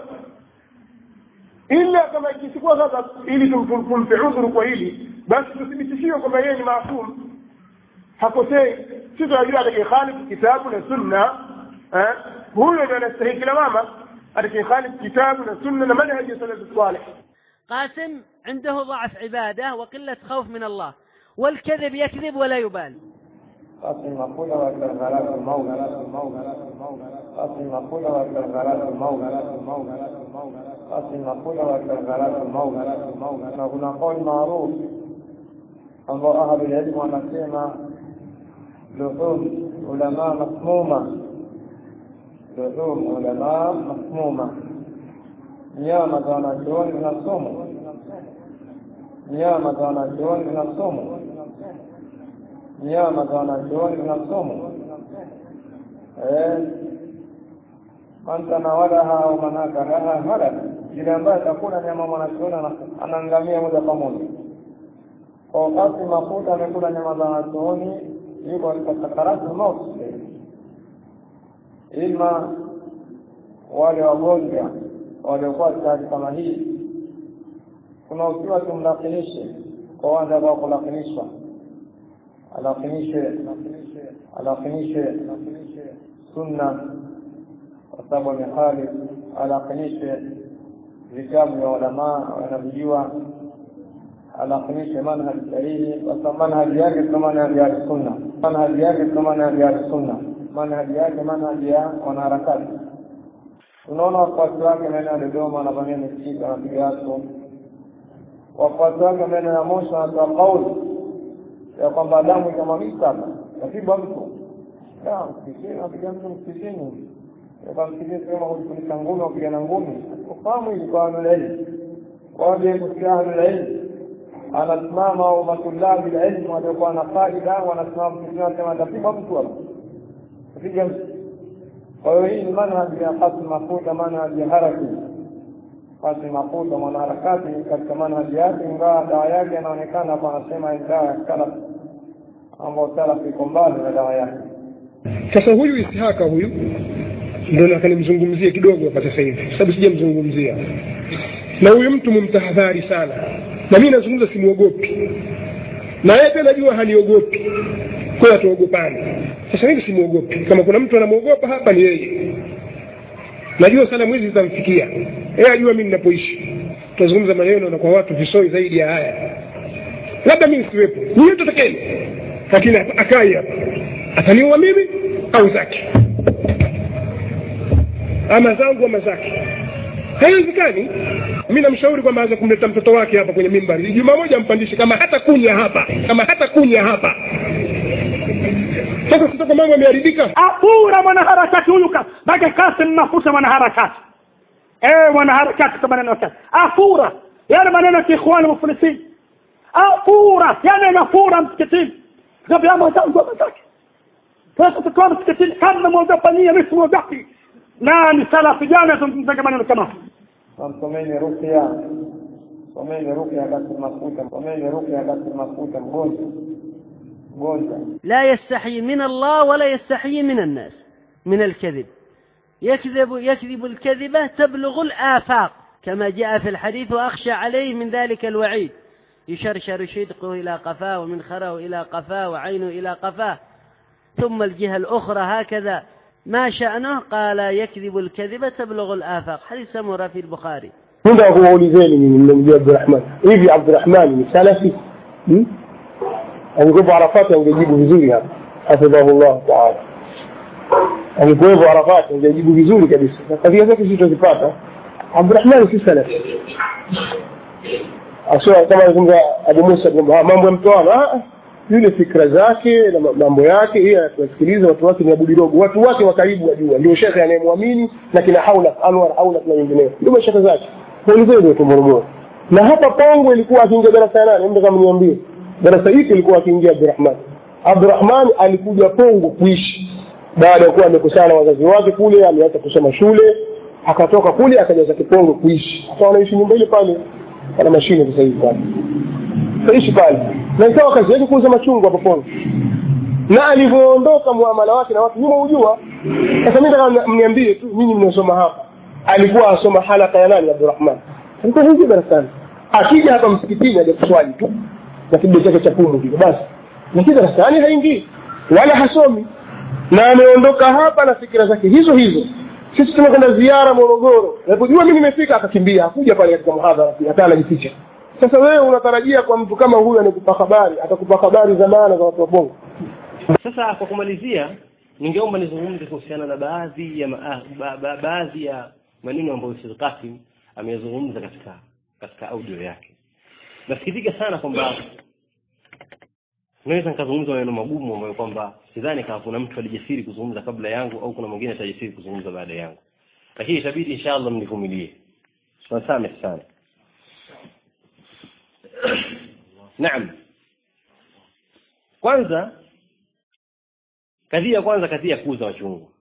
[SPEAKER 7] ila kama ikisikuwa ghadhab ili tumpe udhuru kwa hili basi tuthibitishiwe kwamba yeye ni maasum hakosei si tunajua atakayekhalifu kitabu na sunna huyo ndio anastahiki lawama atakayekhalifu kitabu na sunna na manhaji ya salafu salih
[SPEAKER 5] قاسم عنده ضعف عبادة وقلة خوف من الله والكذب يكذب ولا يبالي
[SPEAKER 6] قاسم مقولة وكالغلاة المولى قاسم مقولة وكالغلاة المولى قاسم مقولة وكالغلاة المولى na kuna kauli maarufu ambao ahlu ilmu wanasema luhum ulama masmuma luhum ulama masmuma nyama za wanachuoni zina sumu nyama za wanachuoni zina sumu nyama za wanachuoni zina sumu man tanawalaha au man akalaha halak yule ambaye atakula nyama mwanachuoni anaangamia moja kwa moja kwa wakati mafuta amekula nyama za wanachuoni yuko katika sakaratu mauti ima wale wagonjwa waliokuwa katika hali kama hii tunautiwa tumlakinishe kwa wale ambao kulakinishwa alakinishe alakinishe sunna kwa sababu amehali alakinishe vitabu vya ulamaa wanavijua alakinishe manhaji sahihi kwa sababu manhaji yake sio manhaji ya sunna manhaji yake sio manhaji ya sunna manhaji yake manhaji ya wanaharakati tunaona wafuasi wake maeneo ya Dodoma wanavamia misikiti wanapiga watu. Wafuasi wake maeneo ya Moshi wanatoa kauli ya kwamba damu ikamwagika hapa, napigwa mtu da msikitini, wapiga mtu msikitini, kwa msikitini sema kujifunika ngumi, wapigana ngumi. Ufahamu hili kwa ahlulilmu, waje kusikia ahlulilmu anasimama au matulabi ilmu waliokuwa na faida wanasimama msikitini, wanasema atapigwa mtu hapa, apiga mtu kwa hiyo hii ni manhaji ya Qasim Mafuta, manhaji ya haraki. Qasim Mafuta mwanaharakati katika manhaji yake, ingawa dawa yake anaonekana hapa, anasema ni dawa ya salaf, ambao salaf iko mbali na dawa yake.
[SPEAKER 7] sasa huyu ishaka huyu ndo nataka nimzungumzie kidogo hapa sasa hivi sababu sijamzungumzia na huyu mtu mumtahadhari sana na mi nazungumza simwogopi na yeye pia najua haniogopi kwayo hatuogopani sasa hivi simwogopi kama kuna mtu anamwogopa hapa ni yeye najua salamu hizi zitamfikia yeye ajua mi ninapoishi tutazungumza maneno na kwa watu visoi zaidi ya haya labda mi nisiwepo niye tutakeni lakini akai hapa ataniua mimi au zake ama zangu ama zake haiwezekani mi namshauri kwamba aweze kumleta mtoto wake hapa kwenye mimbari juma moja ampandishe kama hata kunya hapa kama hata kunya hapa sasa sitoko mambo yameharibika
[SPEAKER 3] apura mwanaharakati huyu ka mpaka kasim mafuta mwanaharakati eh mwanaharakati kwa maneno yake afura yale maneno ya kiikhwani muflisin afura yani anafura msikitini kabla mwenzangu mwenzake sasa tukiwa msikitini kama mwogopa nyie mimi simwogopi na ni salafi jana tumzungumza maneno kama
[SPEAKER 6] Msomeni ruqya, someni ruqya katika mafuta, someni ruqya katika mafuta mgonjwa mgonjwa
[SPEAKER 5] لا يستحي من الله ولا يستحي من الناس من الكذب يكذب يكذب الكذبة تبلغ الآفاق كما جاء في الحديث وأخشى عليه من ذلك الوعيد يشرشر شدقه إلى قفاه ومنخره إلى قفاه وعينه إلى قفاه ثم الجهة الأخرى هكذا ما شأنه قال يكذب الكذبة تبلغ الآفاق حديث سمرة في البخاري
[SPEAKER 7] Nenda kuwaulizeni mimi mmemjua Abdurrahman. Hivi Abdurrahman ni salafi? Hmm? Angekuwepo Arafati angejibu vizuri hapa. Hafidhahullah taala. Angekuwepo Arafati angejibu vizuri kabisa. Na kadhia zake sisi tutazipata. Abdurrahman si salafi. Aswa kama alizungumza Abu Musa kwamba mambo ya mtoano, ah yule fikra zake na mambo yake yeye anasikiliza watu wake ni Abu Dirogo watu wake wa karibu wajua ndio shekhe anayemwamini na kina Haula Anwar Haula na wengineo ndio mashekhe zake kuelezea ndio Morogoro na hapa Pongwe ilikuwa akiingia darasa ya nane mtu kama niambie darasa hili ilikuwa akiingia Abdurrahman Abdurrahman alikuja Pongwe kuishi baada ya kuwa amekusana na wazazi wake kule ameacha kusoma shule akatoka kule akaja zake Pongwe kuishi akawa anaishi nyumba ile pale ana mashine sasa hivi pale kaishi pale na ikawa kazi yake kuuza machungwa hapo Pongwe na alivyoondoka muamala wake na watu nyuma hujua sasa mimi nataka mniambie tu nyinyi mnaosoma hapa alikuwa asoma halaka ya nani Abdurrahman alikuwa hivi darasani akija hapa msikitini aje kuswali tu na kidogo chake cha pumu kile basi lakini darasani haingii wala hasomi na ameondoka hapa na fikira zake hizo hizo sisi tumekwenda ziara Morogoro alipojua mimi nimefika akakimbia hakuja pale katika muhadhara hata anajificha sasa wewe unatarajia kwa mtu kama huyu anakupa habari atakupa habari za maana za watu wa Bongo
[SPEAKER 14] sasa kwa kumalizia ningeomba nizungumze kuhusiana na baadhi ya ma, ba, ba, baadhi ya maneno ambayo Sheikh Qasim amezungumza katika katika audio yake nasikitika sana kwamba naweza nikazungumza maneno magumu ambayo kwamba sidhani kama kuna mtu alijasiri kuzungumza kabla yangu au kuna mwingine atajasiri kuzungumza baada yangu lakini itabidi inshallah mnivumilie tunasamehe sana naam kwanza kadhia kwanza kadhia ya kuuza wachungu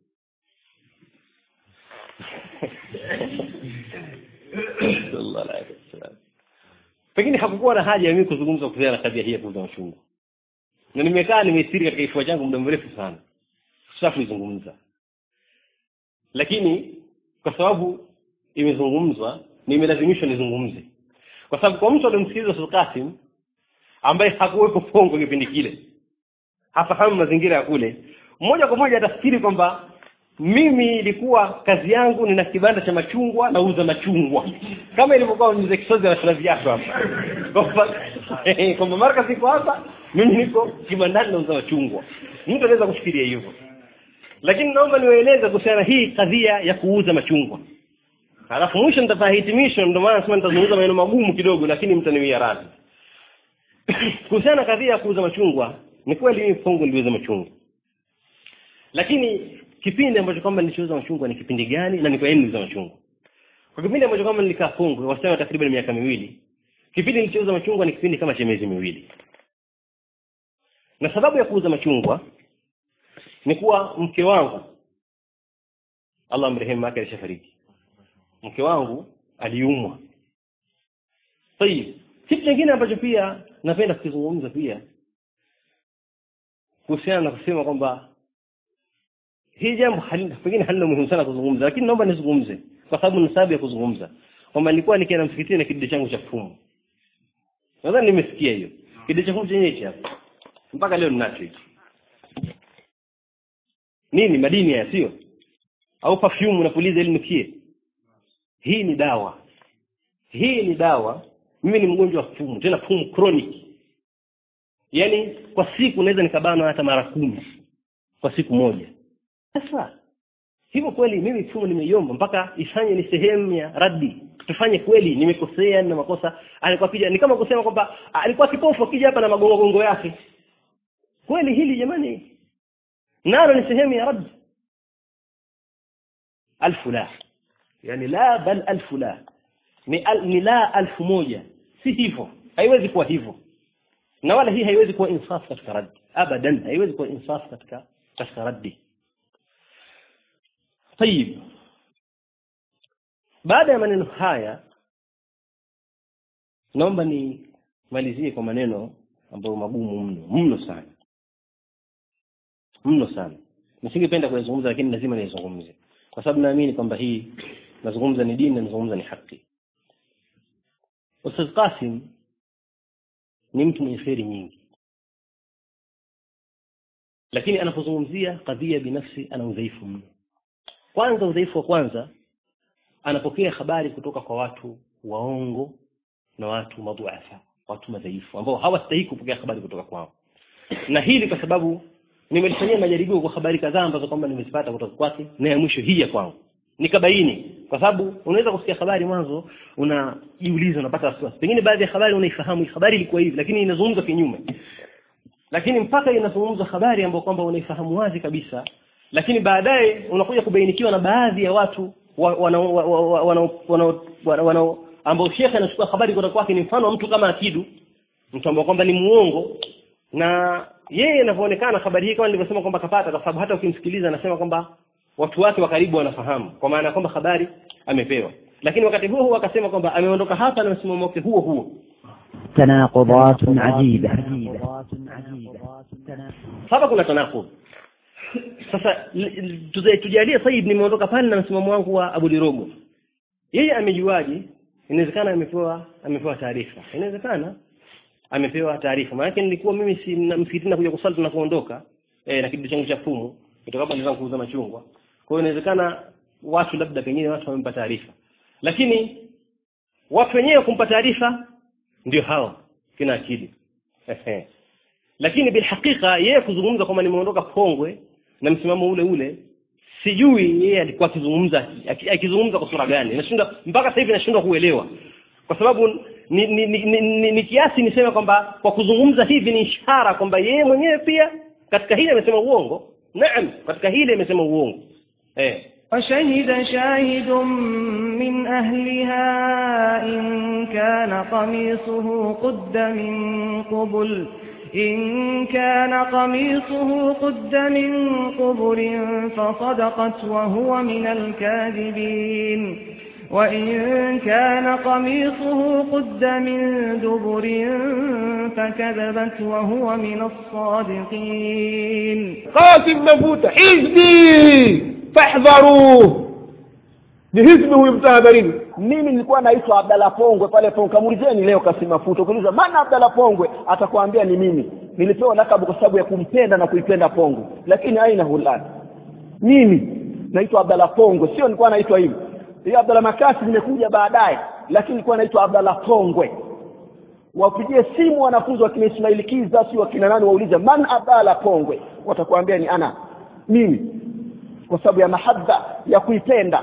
[SPEAKER 14] pengine hakukuwa na haja ya mimi kuzungumza kuhusiana na kadhia hii ya kuuza wachungu na nimekaa nimesiri katika kifua changu muda mrefu sana sasa kuizungumza lakini kwa sababu imezungumzwa nimelazimishwa nizungumze kwa sababu kwa mtu aliyemsikiliza Ustadh Qasim ambaye hakuwepo Pongo kipindi kile hafahamu mazingira ya kule moja kwa moja atafikiri kwamba mimi ilikuwa kazi yangu nina kibanda cha machungwa nauza machungwa kama ilivyokuwa mzee Kisozi anasema viatu hapa kwamba kwamba marka siko hapa mimi niko kibandani nauza machungwa mtu anaweza kufikiria hivyo lakini naomba niwaeleze kuhusiana hii kadhia ya kuuza machungwa halafu mwisho nitafanya hitimisho ndio maana nasema nitazungumza maneno magumu kidogo lakini mtaniwia radhi kuhusiana na kadhia ya kuuza machungwa ni kweli mimi Pongo niliuza machungwa lakini kipindi ambacho kwamba nilichouza machungwa ni kipindi gani na ni kwa nini niliuza machungwa kwa kipindi ambacho kwamba nilikaa Pongo wastani wa takriban miaka miwili kipindi nilichouza machungwa ni kipindi kama cha miezi miwili na sababu ya kuuza machungwa ni kuwa mke wangu Allah mrehemu yake alishafariki mke wangu aliumwa tayib kitu kingine ambacho pia napenda kukizungumza pia kuhusiana na kusema kwamba hii jambo pengine halina muhimu sana kuzungumza lakini naomba nizungumze kwa sababu ni sababu ya kuzungumza kwamba nilikuwa nikienda msikitini na kidude changu cha fumu nadhani nimesikia hiyo kidude cha fumu chenyewe hichi hapa mpaka leo ninacho hichi nini madini haya sio au perfume unapuliza ili nukie hii ni dawa hii ni dawa mimi ni mgonjwa wa fumu tena fumu chronic yaani kwa siku naweza nikabanwa hata mara kumi kwa siku moja sasa hivyo kweli mimi fumu nimeiomba mpaka ifanye ni sehemu ya radi tufanye kweli nimekosea na makosa alikuwa kija ni kama kusema kwamba alikuwa kipofu akija hapa na magongo gongo yake kweli hili jamani nalo ni sehemu ya radi alfu la yani la bal alfu la ni, al, ni la alfu moja si hivyo haiwezi kuwa hivyo na wala hii haiwezi kuwa insaf katika raddi abadan haiwezi kuwa insaf katika katika raddi طيب baada ya maneno haya naomba nimalizie kwa maneno ambayo magumu mno mno sana mno sana nisingependa kuyazungumza lakini lazima niyazungumze kwa sababu naamini kwamba hii nazungumza ni dini na nazungumza ni haki Ustadh Qasim ni mtu mwenye kheri nyingi lakini anapozungumzia kadhia binafsi ana udhaifu mno kwanza udhaifu wa kwanza anapokea habari kutoka kwa watu waongo na watu madhuafa watu madhaifu ambao hawastahili kupokea habari kutoka kwao na hili kwa sababu nimelifanyia majaribio kwa habari kadhaa ambazo kwamba nimezipata kutoka kwake na ya mwisho hii ya kwangu nikabaini kwa sababu unaweza kusikia habari mwanzo unajiuliza unapata wasiwasi pengine baadhi ya habari unaifahamu hii habari ilikuwa hivi lakini inazungumzwa kinyume lakini mpaka inazungumzwa habari ambayo kwamba unaifahamu wazi kabisa lakini baadaye unakuja kubainikiwa na baadhi ya watu wanao wana, wana, wana, wana, ambao shekhe anachukua habari kutoka kwake ni mfano wa mtu kama akidu mtu ambao kwamba ni muongo na yeye inavyoonekana habari hii kama nilivyosema kwamba kapata kwa sababu hata ukimsikiliza anasema kwamba watu wake wa karibu wanafahamu kwa maana kwamba habari amepewa lakini wakati huo huo akasema kwamba ameondoka hapa na msimamo wake huo huo
[SPEAKER 10] تناقضات عجيبة
[SPEAKER 14] hapa kuna tanaqud sasa tujalie said nimeondoka pale na msimamo wangu wa Abu Lirogo yeye amejuaje inawezekana amepewa amepewa taarifa inawezekana amepewa taarifa maana nilikuwa mimi si msikitini nakuja kusali tunapoondoka eh, na kidudu changu cha fumu kutoka hapa ndio kuuza machungwa kwa hiyo inawezekana watu labda pengine watu wamempa taarifa lakini watu wenyewe kumpa taarifa ndio hao kina akili lakini bilhakika yeye kuzungumza kwamba nimeondoka Pongwe na msimamo ule ule sijui yeye alikuwa akizungumza akizungumza kwa sura gani nashindwa mpaka sasa hivi nashindwa kuelewa kwa sababu ni, ni, ni, ni, ni, ni kiasi niseme kwamba kwa kuzungumza hivi ni ishara kwamba yeye mwenyewe pia katika hili amesema uongo naam katika hili amesema uongo eh
[SPEAKER 11] وشهد شاهد من أهلها إن كان قميصه قد من قبل إن كان قميصه قد من قبل فصدقت وهو من الكاذبين وإن كان قميصه قد من دبر فكذبت وهو من الصادقين
[SPEAKER 7] قاسم نفوت حزبي fahdharuh ni hizbi huyu mtahadharini
[SPEAKER 2] mimi nilikuwa naitwa Abdalla Pongwe pale Pongwe kamuulizeni leo Kasimafuta ukiuliza maana Abdalla Pongwe atakwambia ni mimi nilipewa lakabu kwa sababu ya kumpenda na kuipenda Pongwe lakini aina hulani mimi naitwa Abdalla Pongwe sio nilikuwa naitwa hivi hiyo Abdalla Makasi nimekuja baadaye lakini nilikuwa naitwa Abdalla Pongwe wapigie simu wanafunzi wa kina Ismail Kiza si wakina nani waulize man Abdalla Pongwe watakwambia ni ana mimi kwa sababu ya mahaba ya kuipenda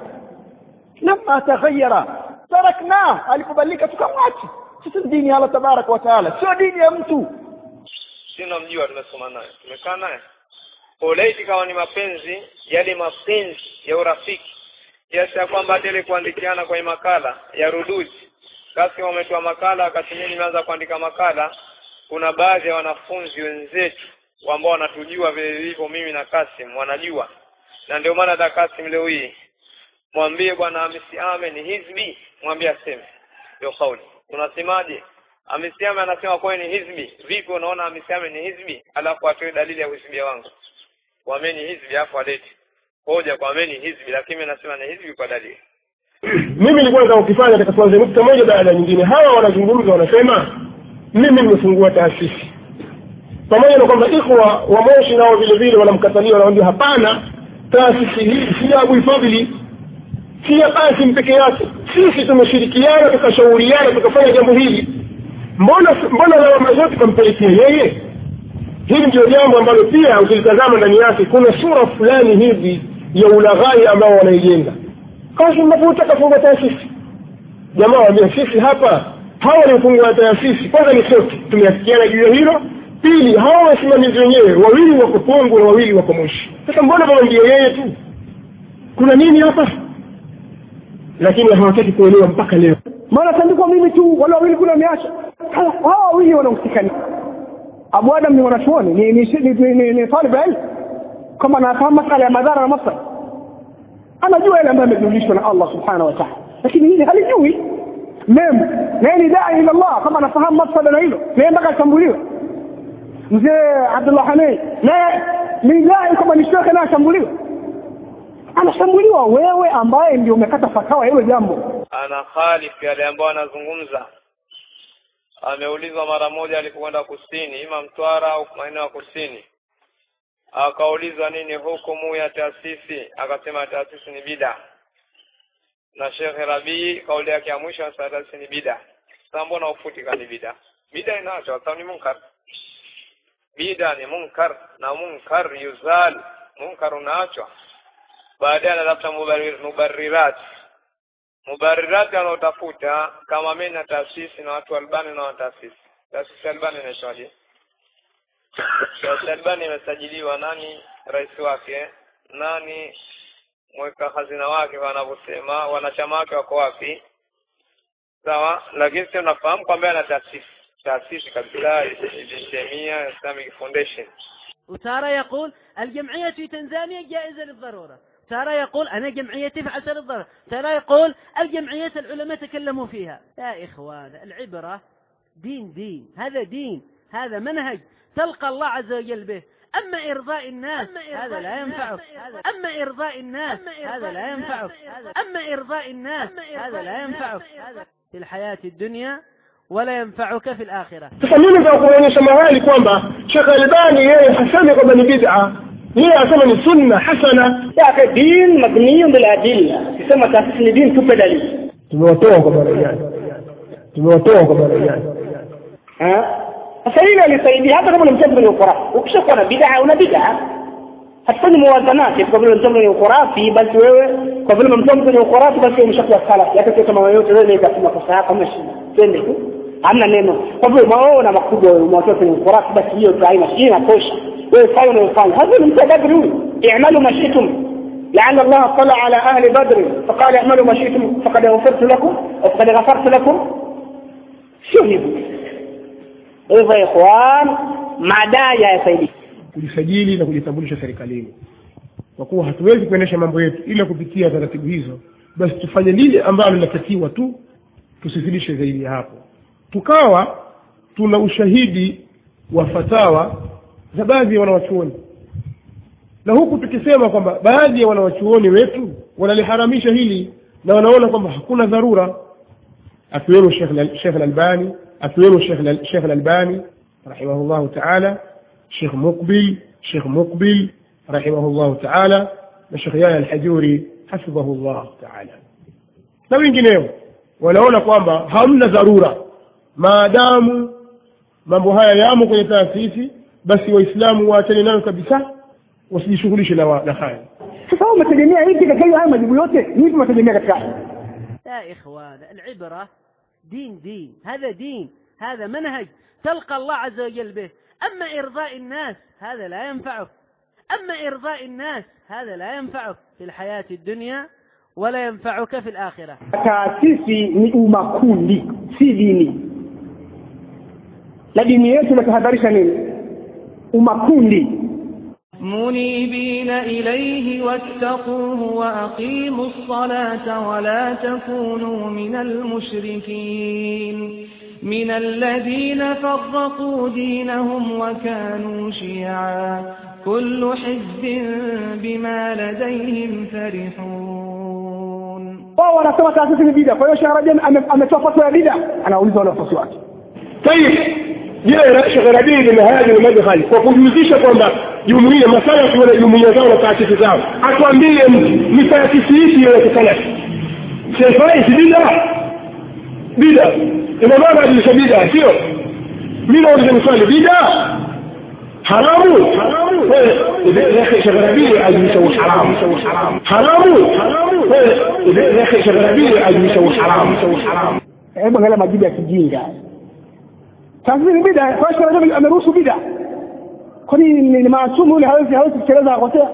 [SPEAKER 2] lama taghayyara tarakna alipobadilika tukamwacha sisi dini ya Allah tabaraka wa taala sio dini ya mtu
[SPEAKER 4] sina mjua tumesoma naye tumekaa naye olaiti kama ni mapenzi yale mapenzi ya urafiki kiasi ya kwamba hata ile kuandikiana kwenye makala ya ruduji basi wametoa makala wakati mimi nimeanza kuandika makala kuna baadhi ya wanafunzi wenzetu ambao wanatujua vile vilivyo mimi na Kasim wanajua na ndio maana hata Kasim leo hii mwambie bwana Hamisi Ame ni hizbi mwambie aseme ndio kauli unasemaje Hamisi Ame anasema kwa ni hizbi vipi unaona Hamisi Ame ni hizbi alafu atoe dalili ya uhizbia wangu kwa mimi ni hizbi alafu alete hoja kwa mimi ni hizbi lakini mimi nasema ni hizbi kwa dalili
[SPEAKER 7] mimi nilikuwa nataka kukifanya katika kuanzia nukta moja baada ya nyingine hawa wanazungumza wanasema mimi nimefungua taasisi pamoja na kwamba ikhwa wa moshi nao vile vile wanamkatalia wanamwambia hapana taasisi hii si ya Abu Fadhili si ya Qasim peke yake sisi tumeshirikiana tukashauriana tukafanya jambo hili mbona mbona lawama zote kampelekea yeye hili ndio jambo ambalo pia ukilitazama ndani yake kuna sura fulani hivi ya ulaghai ambao wanaijenga Qasim Mafuta kafunga taasisi jamaa waambia sisi hapa hawa waliofungua taasisi kwanza ni sote tumeafikiana juu ya hilo pili hawa wasimamizi wenyewe wawili wako Pongwe na wawili wako Moshi sasa mbona wamwambia yeye tu kuna nini hapa lakini hawataki kuelewa mpaka leo
[SPEAKER 1] maana tandikwa mimi tu wale wawili kule wameacha hawa wawili wanahusika nini Abu Adam ni mwanachuoni ni ni ni, ni, ni, ni talib ilm kama anafahamu masala ya madhara na maslahi anajua yale ambayo amejulishwa na Allah subhanahu wa ta'ala lakini hili halijui mem naye ni dai ila Allah kama anafahamu mafsada na hilo naye mpaka ashambuliwe mzee Abdullah Hanei naye ni dai kama ni shekhe na ashambuliwe anashambuliwa wewe ambaye ndio umekata fatawa hilo jambo
[SPEAKER 4] ana khalif yale ambayo anazungumza ameulizwa mara moja alipokwenda kusini ima mtwara au maeneo ya kusini akaulizwa nini hukumu ya taasisi akasema taasisi ni bida na Sheikh Rabii kauli yake ya mwisho anasema taasisi ni bida sasa mbona ufuti kani bida bida inaachwa sababu ni munkar bida ni munkar na munkar yuzal munkar unaachwa baadaye anatafuta mubarir- mubarirat mubarirati anaotafuta kama mimi na taasisi na watu albani na wataasisi taasisi albani inaitwaje taasisi albani imesajiliwa nani rais wake nani mweka hazina wake wanavyosema wanachama wake wako wapi sawa lakini sio nafahamu kwamba ana taasisi taasisi kabisa Ibn Taymiyyah Islamic Foundation
[SPEAKER 5] وتارة يقول الجمعية في تنزانيا جائزة للضرورة تارة يقول أنا جمعيتي فعلت للضرورة تارة يقول الجمعيات العلماء تكلموا فيها يا إخوان العبرة دين دين هذا دين هذا منهج تلقى الله عز وجل به أما إرضاء الناس هذا لا ينفعك أما إرضاء الناس هذا لا ينفعك أما إرضاء الناس هذا لا ينفعك في الحياة الدنيا ولا ينفعك في الآخرة
[SPEAKER 7] sasa mimi nataka kuonyesha mahali kwamba shekh albani yeye hasemi kwamba ni bid'a yeye asema ni sunna hasana
[SPEAKER 1] yake din mabniyun bil adilla kisema taasisi ni din tupe dalili
[SPEAKER 7] tumewatoa kwa bara gani tumewatoa kwa bara gani
[SPEAKER 1] sasa hili alisaidia hata kama ni mtoto kwenye ukurafi ukishakuwa na bid'a una bid'a hatufanyi muwazanati kwa vile mtoto kwenye ukurafi basi wewe kwa vile mtoto kwenye ukurafi basi wewe umeshakuwa salafi hata sio kama yoyote wewe ikasema kosa yako hamna shida twende tu hamna neno kwa vile umeona makubwa wewe umewatoa kwenye ukurafi basi hiyo tu haina shida inatosha wewe fanya unayofanya hasa ni mtu wa badri huyu i'malu ma shi'tum لعل الله اطلع على اهل بدر فقال اعملوا ما شئتم فقد غفرت لكم او فقد غفرت لكم sio hivyo hivyo ikhwan madai yasaidii
[SPEAKER 7] kujisajili na kujitambulisha serikalini kwa kuwa hatuwezi kuendesha mambo yetu ila kupitia taratibu hizo basi tufanye lile ambalo linatakiwa tu tusizidishe zaidi ya hapo tukawa tuna ushahidi wa fatawa za baadhi ya wanawachuoni na huku tukisema kwamba baadhi ya wanawachuoni wetu wanaliharamisha hili na wanaona kwamba hakuna dharura akiwemo shekh lalbani akiwemo shekh lalbani rahimahullahu taala shekh muqbil shekh muqbil rahimahullahu taala na shekh yaya alhajuri hafidhahullah taala na wengineo wanaona kwamba hamna dharura maadamu mambo haya yamo kwenye taasisi basi waislamu waachane nayo kabisa wasijishughulishe na, wa- na haya
[SPEAKER 1] sasa wewe umetegemea hivi katika hiyo haya majibu yote ni hivi umetegemea katika
[SPEAKER 5] يا إخوان العبرة دين دين هذا دين هذا منهج تلقى الله عز وجل به أما إرضاء الناس هذا لا ينفعك أما إرضاء الناس هذا لا ينفعك في الحياة الدنيا ولا ينفعك في الآخرة
[SPEAKER 1] taasisi ni umakundi si dini na dini yetu inatahadharisha nini umakundi
[SPEAKER 11] منيبين إليه واتقوه وأقيموا الصلاة ولا تكونوا من المشركين من الذين فرقوا دينهم وكانوا شيعا كل حزب بما لديهم فرحون
[SPEAKER 1] wao wanasema taasisi ni bida kwa hiyo Sheikh Rajab ame- ametoa fatwa ya bida anauliza wale wafuasi wake
[SPEAKER 7] tayib je shekh rabii bin hadi lmadkhali kwa kujihusisha kwamba jumuia masalafi wana jumuia zao na taasisi zao atuambie ni taasisi ipi ya kisalafi sefai si bida bida ina maana ajilisha bida sio mi nauliza miswali bida haramu shekh rabii ajilisha uharamu haramu shekh rabii ajilisha uharamu
[SPEAKER 1] hebu angalia majibu ya kijinga taasisi ni bida kwa hiyo Sheikh Rajab ameruhusu bida kwani ni ni maasumu yule hawezi hawezi kuteleza akosea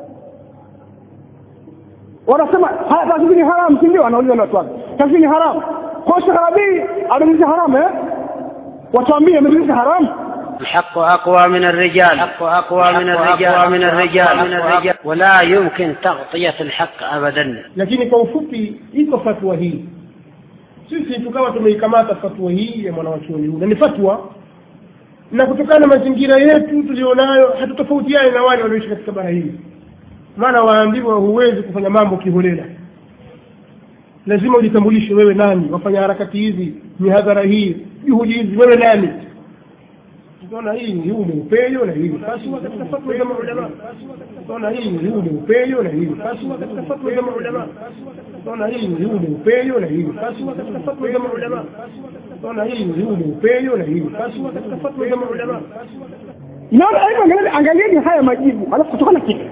[SPEAKER 1] wanasema haya taasisi ni haramu si ndio anauliza wale watu wake taasisi ni haramu kwa hiyo Sheikh Rabii amejulisha haramu eh watuambie amejulisha haramu
[SPEAKER 13] الحق أقوى من الرجال الحق أقوى من الرجال من الرجال من الرجال ولا يمكن تغطية الحق أبدا
[SPEAKER 7] lakini kwa ufupi iko fatwa hii sisi tukawa tumeikamata fatwa hii ya mwanawachuoni huyu na ni fatwa na kutokana na mazingira yetu tulionayo hatutofautiani na wale walioishi katika bara hili maana waambiwa huwezi kufanya mambo kiholela lazima ujitambulishe wewe nani wafanya harakati hizi mihadhara hii juhudi hizi wewe nani utaona hii ni huu ni upenyo na hii ni kaswa katika fatwa za maulama utaona hii ni huu ni upenyo na hii ni kaswa katika fatwa za maulama utaona hii ni huu ni upenyo na hii ni kaswa katika fatwa za maulama utaona hii ni huu ni upenyo na hii ni kaswa katika fatwa za maulama
[SPEAKER 1] naona hivyo angalieni angalieni haya majibu alafu kutokana kitu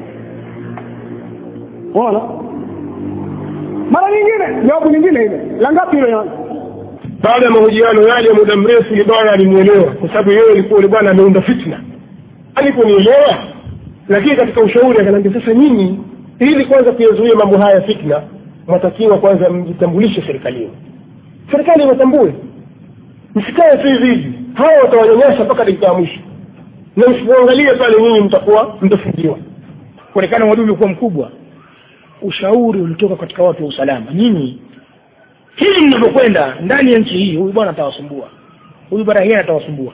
[SPEAKER 1] unaona mara nyingine jawabu nyingine ile la ngapi ile yana
[SPEAKER 7] baada ya mahojiano yale ya muda mrefu yule bwana alimwelewa kwa sababu yeye alikuwa yule bwana ameunda fitna aliponielewa lakini katika ushauri akaniambia sasa nyinyi ili kwanza kuyazuia mambo haya fitna mwatakiwa kwanza mjitambulishe serikalini serikali iwatambue msikae tu hivi hivi hawa watawanyanyasa mpaka dakika ya mwisho na msipoangalia pale nyinyi mtakuwa mtafungiwa
[SPEAKER 15] kuonekana uadui ulikuwa mkubwa ushauri ulitoka katika watu wa usalama nyinyi hili mnavyokwenda ndani ya nchi hii huyu bwana atawasumbua huyu bwana yeye atawasumbua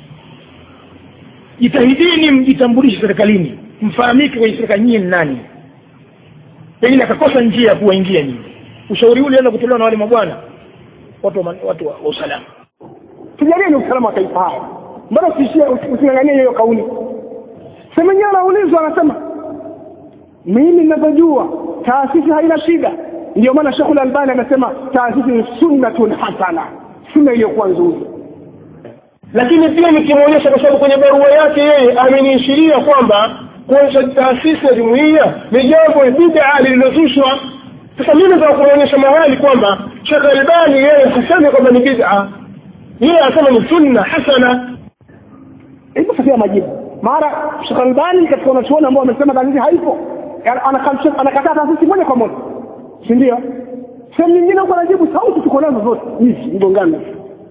[SPEAKER 15] jitahidini mjitambulishe serikalini mfahamike kwenye serikali nyinyi ni nani pengine akakosa njia ya kuwaingia nyinyi ushauri ule enda kutolewa na wale mabwana watu wa, watu wa, wa usalama
[SPEAKER 1] tujalieni usalama wa taifa haya mbona usiishie usinganganie hiyo kauli semenyewe anaulizwa anasema mimi ninavyojua taasisi haina shida ndio maana shekhu albani anasema taasisi ni sunnatun hasana sunna iliyokuwa nzuri
[SPEAKER 7] lakini pia nikimwonyesha kwa sababu kwenye barua yake yeye ameniishiria kwamba kuonyesha taasisi ya jumuiya ni jambo bidaa lililozushwa sasa mimi nataka kuonyesha mahali kwamba shekh albani yeye hasemi kwamba ni bid'a yeye asema ni sunna hasana
[SPEAKER 1] hivyo sasa majibu mara shekh albani katika wanachuoni ambao wamesema taasisi haipo anakataa taasisi moja kwa moja si ndio sehemu nyingine huko anajibu sauti tuko nazo zote hizi mgongano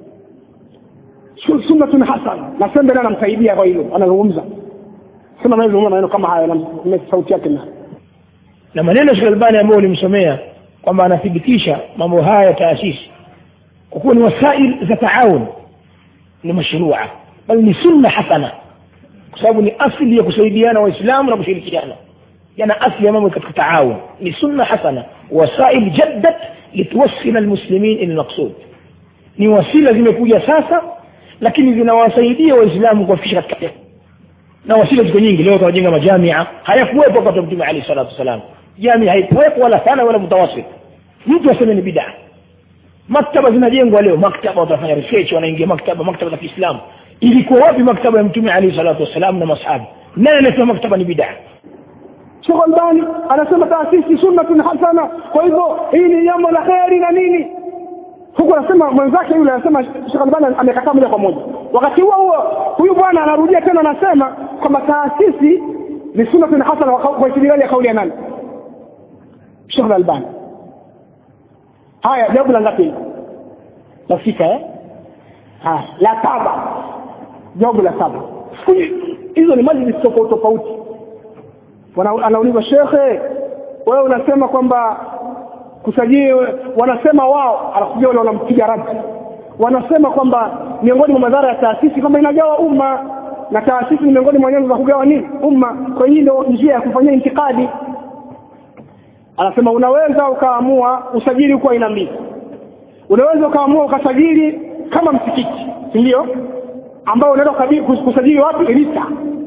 [SPEAKER 1] sunnatun hasan na sembe naye anamsaidia kwa hilo anazungumza sema anazungumza maneno kama hayo na sauti yake na
[SPEAKER 15] na maneno ya Albani ambayo ulimsomea kwamba anathibitisha mambo haya ya taasisi kwa kuwa ni wasail za taawun ni mashrua bali ni sunna hasana kwa sababu ni asili ya kusaidiana waislamu na kushirikiana yana asli ya mambo katika taawun ni sunna hasana wasail jaddat lituwassila almuslimin ila almaqsud ni wasila zimekuja sasa lakini zinawasaidia waislamu kuwafikisha katika na wasila ziko nyingi leo tunajenga majamia hayakuwepo wakati wa mtume alayhi salatu wasalam jamia haikuwepo wala sana wala mutawasit mtu aseme ni bidaa maktaba zinajengwa leo maktaba watafanya research wanaingia maktaba maktaba za kiislamu ilikuwa wapi maktaba ya mtume alayhi salatu wasalam na masahaba nani anasema maktaba ni bidaa
[SPEAKER 1] Sheikh Albani anasema taasisi sunnatun hasana, kwa hivyo hii ni jambo la kheri na nini. Huku anasema mwenzake yule anasema Sheikh Albani amekataa moja kwa moja. Wakati huo huo huyu bwana anarudia tena anasema kwamba taasisi ni sunnatun hasana kwa istidlali ya kauli ya nani? Sheikh Albani. Haya, jawabu la ngapi? Nafika eh? Haya, la saba. Jawabu la saba. Hizo ni majlis tofauti tofauti anauliza shekhe wewe unasema kwamba kusajili wanasema wao anakuja wale wanampiga radi wanasema kwamba miongoni mwa madhara ya taasisi kwamba inagawa umma na taasisi ni miongoni mwa nyenzo za kugawa nini umma kwa hiyo ndio njia ya kufanyia intikadi anasema unaweza ukaamua usajili huko aina mbili unaweza ukaamua ukasajili kama msikiti si ndio ambao unaenda kusajili wapi rita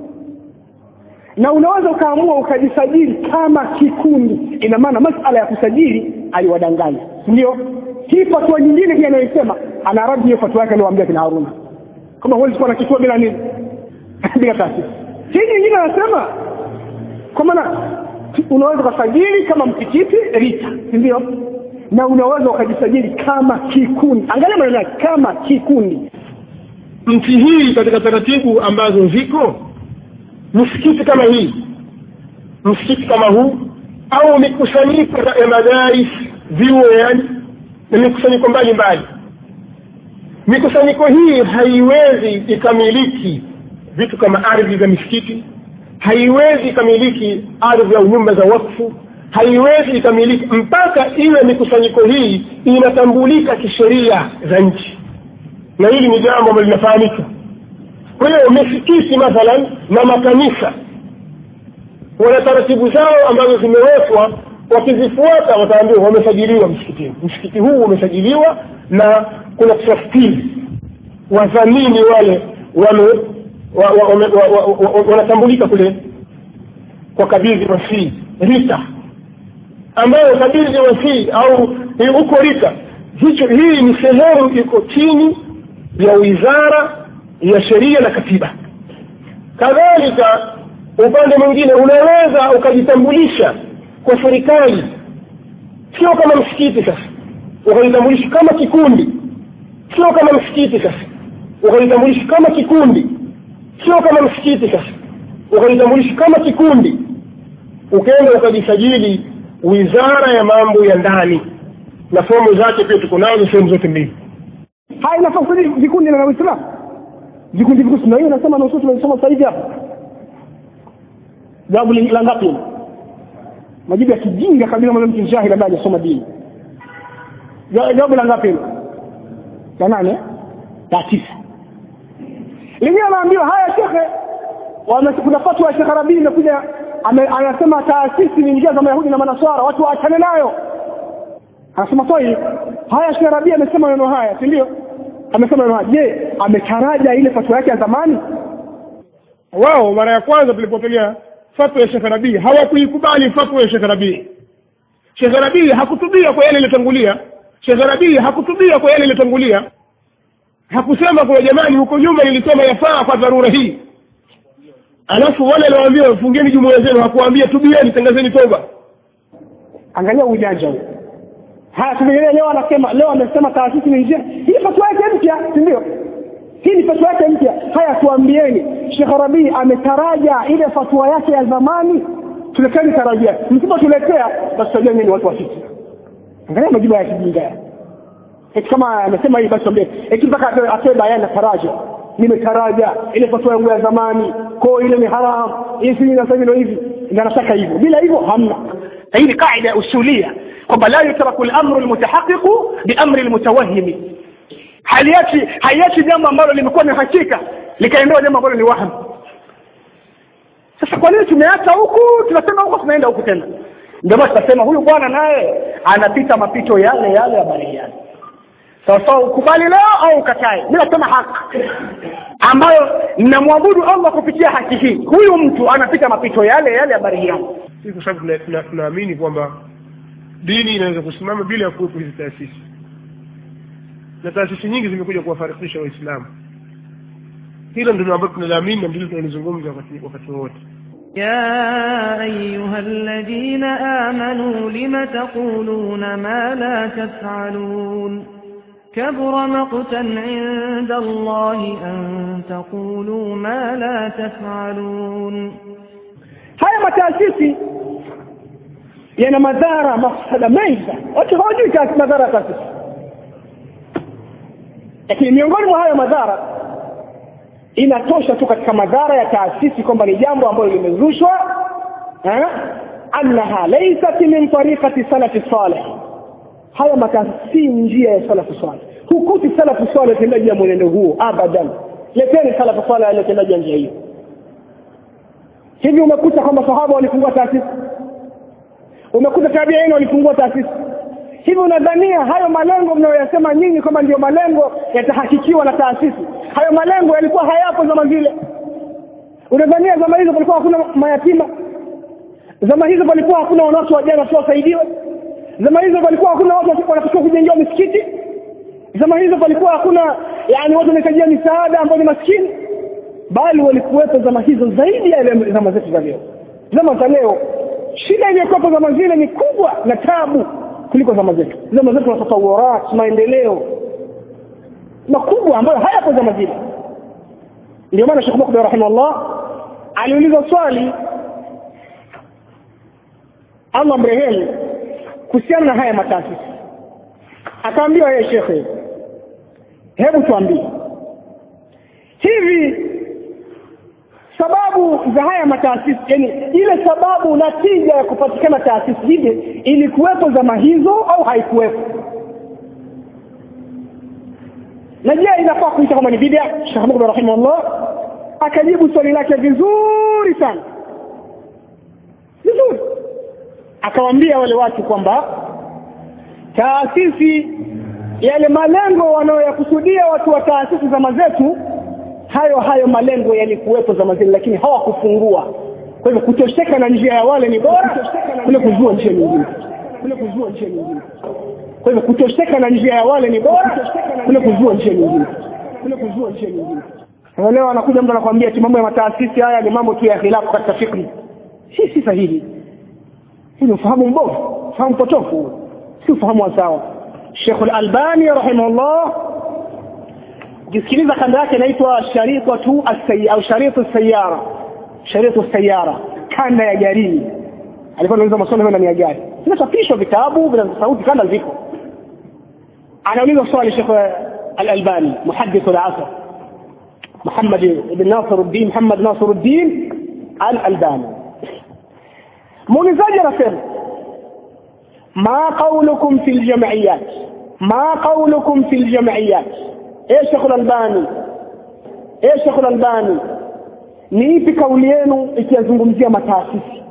[SPEAKER 1] na unaweza ukaamua ukajisajili kama kikundi ina maana masala ya kusajili aliwadanganya ndio hii fatwa nyingine pia anayosema ana radi hiyo fatwa yake aliwaambia kina Haruna kama huwezi kuwa na kituo bila nini bila taasisi hii nyingine anasema kwa maana unaweza ukasajili kama msikiti rita ndio na unaweza ukajisajili kama kikundi angalia maneno yake kama kikundi
[SPEAKER 7] nchi hii katika taratibu ambazo ziko msikiti kama hii msikiti kama huu au mikusanyiko ya madaris vyuo yani na mikusanyiko mbalimbali mikusanyiko hii haiwezi ikamiliki vitu kama ardhi za misikiti haiwezi ikamiliki ardhi au nyumba za wakfu haiwezi ikamiliki mpaka iwe mikusanyiko hii inatambulika kisheria za nchi na hili ni jambo ambalo linafahamika kwa hiyo misikiti mathalan na makanisa wana taratibu zao ambazo zimewekwa wakizifuata wataambiwa wamesajiliwa msikitini msikiti huu umesajiliwa na kuna trustees wadhamini wale wame wa- wa- wame- wa- wa- wa- wa- wanatambulika kule kwa kabidhi wasii rita ambayo kabidhi wasii au ni huko rita hicho hii ni sehemu iko chini ya wizara ya sheria na katiba kadhalika upande mwingine unaweza ukajitambulisha kwa serikali sio kama msikiti sasa ukajitambulisha kama kikundi sio kama msikiti sasa ukajitambulisha kama kikundi sio kama msikiti sasa ukajitambulisha kama kikundi ukaenda ukajisajili wizara ya mambo ya ndani na fomu zake pia tuko nazo sehemu zote mbili
[SPEAKER 1] haya inafaa kusajili vikundi na waislamu vikundi vikundi na hiyo nasema na ususu tunasoma sasa hivi hapa jawabu li- la ngapi hilo? majibu ya kijinga kabisa mwana mtu jahili ambaye hajasoma dini Ja- jawabu la ngapi hilo la nane la tisa lingine anaambiwa haya shekhe wame- kuna fatwa ya shekhe rabii imekuja ame- anasema taasisi ni njia za mayahudi na manaswara watu waachane nayo anasema swali haya shekhe rabii amesema maneno haya si ndio amesema maneno haya je ametaraja ile fatwa yake ya zamani
[SPEAKER 7] wao mara ya kwanza tulipotolea fatwa ya shekhe rabii hawakuikubali fatwa ya shekhe rabii shekhe rabii hakutubia kwa yale iliyotangulia shekhe rabii hakutubia kwa yale iliyotangulia hakusema kwa jamani huko nyuma nilisema yafaa kwa dharura hii alafu wale aliwaambia fungeni jumuiya zenu hakuwaambia tubieni tangazeni toba
[SPEAKER 1] angalia ujanja huu haya tumegelea leo anasema leo amesema taasisi ni njia hii fatwa yake mpya si ndio hii ni fatwa yake mpya haya tuambieni shekh rabii ametaraja ile fatwa yake ya zamani tuleteni tarajia msipotuletea basi tutajua nyinyi ni watu wa fiki angalia majibu ya kijinga eti kama amesema hii basi tuambie eti mpaka atoe- atoe bayana taraja nimetaraja ile fatwa yangu ya zamani ko ile ni haram hii si na sasa ndio hivi ndio anataka hivyo bila hivyo hamna Na hii ni kaida ya usulia kwamba la yutraku al-amru al-mutahaqiqu bi amri al-mutawahhimi haliachi haiachi jambo ambalo limekuwa ni hakika likaendewa jambo ambalo ni waham sasa kwa nini tumeacha huku tunasema huko tunaenda huku tena ndio maana tunasema huyu bwana naye anapita mapito yale yale ya bariani sawa sawa ukubali leo au ukatae mi nasema haki ambayo namwabudu allah kupitia haki hii huyu mtu anapita mapito yale yale ya bariani
[SPEAKER 7] Hii kwa sababu tuna- tuna- tunaamini kwamba dini inaweza kusimama bila ya kuwepo hizi taasisi na taasisi nyingi zimekuja kuwafarikisha waislamu hilo ndilo ambalo tunaliamini na ndilo tunalizungumza wakati wakati wowote
[SPEAKER 11] يا أيها الذين آمنوا لم تقولون ما لا تفعلون كبر مقتا عند الله أن تقولوا ما لا تفعلون
[SPEAKER 1] haya mataasisi yana madhara mafsada mengi sana watu hawajui taasisi- madhara ya taasisi lakini miongoni mwa hayo madhara inatosha tu katika madhara ya taasisi kwamba ni jambo ambalo limezushwa eh, annaha laysat min tariqati salafi salih haya mataasisi si njia ya salafu salih hukuti salafu salih tendaji ya mwenendo huo abadan leteni salafu salih aliyotendaji ya njia hiyo hivi umekuta kwamba sahaba walifungua taasisi umekuta tabiini walifungua taasisi hivi unadhania hayo malengo mnayoyasema nyinyi kwamba ndio malengo yatahakikiwa na taasisi hayo malengo yalikuwa hayapo zama zile unadhania zama hizo palikuwa hakuna mayatima zama hizo palikuwa hakuna wanawake wajana tu wasaidiwe zama hizo palikuwa hakuna watu wanatakiwa kujengewa misikiti zama hizo palikuwa hakuna yani watu wanahitajia misaada ambao ni maskini bali walikuwepo zama hizo zaidi ya ile zama zetu za leo zama za leo shida iliyokuwepo zama zile ni kubwa na tabu kuliko zama zetu zama zetu na tatawurat maendeleo makubwa ambayo hayapo zama zile ndio maana Sheikh Mukbil rahimahullah aliuliza swali Allah mrehemu kuhusiana na haya mataasisi akaambiwa yeye shekhe hebu tuambie hivi sababu za haya mataasisi yani ile sababu na tija ya kupatikana taasisi hivi ilikuwepo zama hizo au haikuwepo na je inafaa kuita kama ni bid'a Sheikh Mukbil rahimahullah akajibu swali lake vizuri sana akawaambia wale watu kwamba taasisi yale malengo wanayoyakusudia watu wa taasisi zama zetu hayo hayo malengo yalikuwepo zama zile lakini hawakufungua kwa hivyo kutosheka na njia ya wale ni bora kule kuzua njia nyingine kule kuzua njia nyingine kwa hivyo kutosheka na njia ya wale ni bora kule kuzua njia nyingine kule kuzua njia nyingine Sasa leo anakuja mtu anakuambia ati mambo ya mataasisi haya ni mambo tu ya khilafu katika fikri si si sahihi hii ni ufahamu mbovu ufahamu potofu si ufahamu wa sawa Sheikh Al-Albani rahimahullah ukisikiliza kanda yake inaitwa sharikatu as au sharitu sayara sharitu sayara kanda ya garini alikuwa anauliza maswali ndani ya gari vinachapishwa vitabu vina sauti kanda ziko anauliza swali Sheikh Al-Albani muhaddith al-asr محمد بن ناصر الدين محمد ناصر الدين الألباني muulizaji anasema ma qaulukum fi ljamiyat ma qaulukum fi ljamiyat e shekh lalbani e shekh lalbani ni ipi kauli yenu ikiyazungumzia mataasisi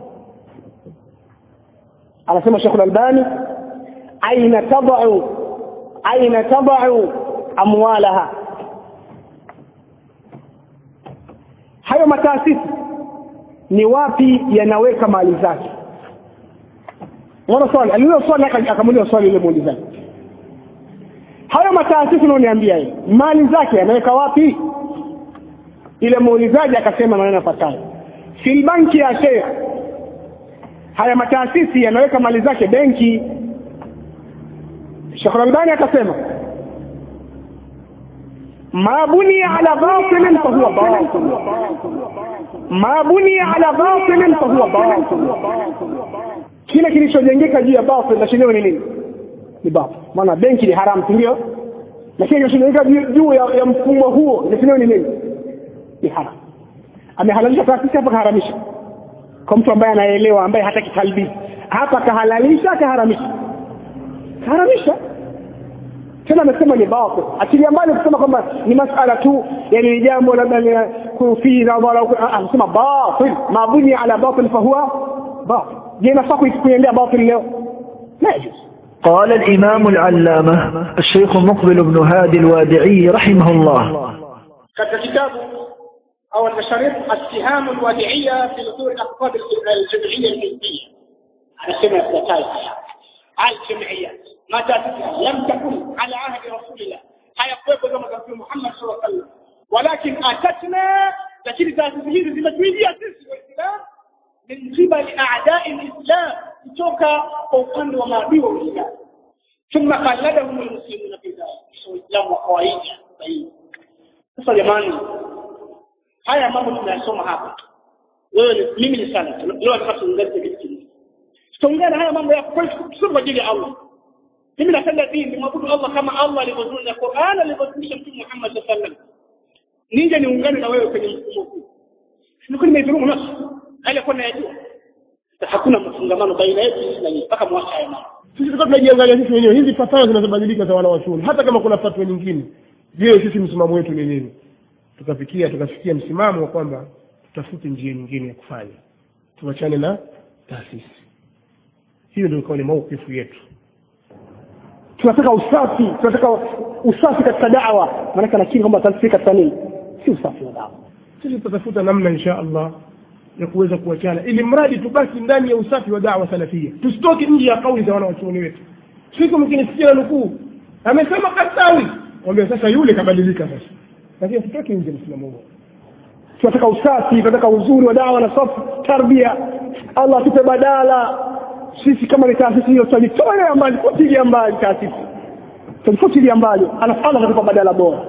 [SPEAKER 1] anasema shekh lalbani aina tadau aina tadau amwalaha hayo mataasisi ni wapi yanaweka mali zake unaona swali aliuliza swali akamuuliza swali yule muulizaji hayo mataasisi unaoniambia hiyo mali zake yanaweka wapi ile muulizaji akasema maneno yafuatayo fil banki ya sheikh haya mataasisi yanaweka mali zake benki Sheikh Albani akasema ma bunia ala batilin fahuwa batil ma bunia ala batilin fahuwa batil kile kilichojengeka juu ya batil na chenyewe ni nini ni batil maana benki ni haramu si ndio lakini kilichojengeka juu ya, ya mfumo huo na chenyewe ni nini ni haramu amehalalisha taasisi hapa kaharamisha kwa mtu ambaye anaelewa ambaye hataki talbisi hapa kahalalisha kaharamisha kaharamisha tena amesema ni batil achilia mbali kusema kwamba ni masala tu yani ni jambo labda fi nadhara anasema batil mabuni ala batil fahuwa batil je nafaa kuiendea batil leo la yajuz
[SPEAKER 10] قال الإمام العلامة الشيخ مقبل بن هادي الوادعي رحمه الله
[SPEAKER 1] katika kitabu au المشاريط السهام الوادعية في نصور الأقطاب الجمعية الحزبية anasema yafuatayo haya الجمعيات ما تأتيها لم تكن على عهد رسول الله hayakuwepo zama za Mtume Muhammad sallallahu alaihi wasallam walakin atatna lakini taasisi hizi zimetuijia sisi waislamu min qibali a'da'i al-islam kutoka kwa upande wa maadui wa Uislamu thumma qalladahum al-muslimuna fi dhalik waislamu wa kawaida sahihi sasa jamani haya mambo tunayasoma hapa wewe mimi ni sana leo nataka tuungane kitu kingine tutaungana haya mambo ya kweli kwa ajili ya Allah mimi napenda dini mwabudu Allah kama Allah alivyozungumza Qur'an alivyozungumza Mtume Muhammad sallallahu alaihi wasallam nije niungane na wewe kwenye mfumo huu nilikuwa nimeidhulumu nafsi hali kwa najua hakuna mfungamano baina yetu sisi na nyinyi mpaka mwacha haya mambo
[SPEAKER 7] sisi tulikuwa tunajiangalia sisi wenyewe hizi fatwa zinazobadilika za wanawachuoni hata kama kuna fatwa nyingine je sisi msimamo wetu ni nini tukafikia tukafikia msimamo wa kwamba tutafute njia nyingine ya kufanya tuachane na taasisi hiyo ndio ikawa ni maukifu yetu
[SPEAKER 1] tunataka usafi tunataka usafi katika dawa maanake nakiri kwamba taasisi katika nini si usafi wa dawa
[SPEAKER 7] sisi tutatafuta namna insha allah ya kuweza kuachana ili mradi tubaki ndani ya usafi wa dawa salafia tusitoke nje ya kauli za wanawachuoni wetu siku mkinisikia na nukuu amesema kasawi wambia sasa yule kabadilika sasa lakini tutoke nje msimamo huo
[SPEAKER 1] tunataka usafi tunataka uzuri wa dawa na safu tarbia allah atupe badala sisi kama ni taasisi hiyo tutajitolea mbali futilia mbali taasisi tutajifutilia mbali alafu allah atatupa badala bora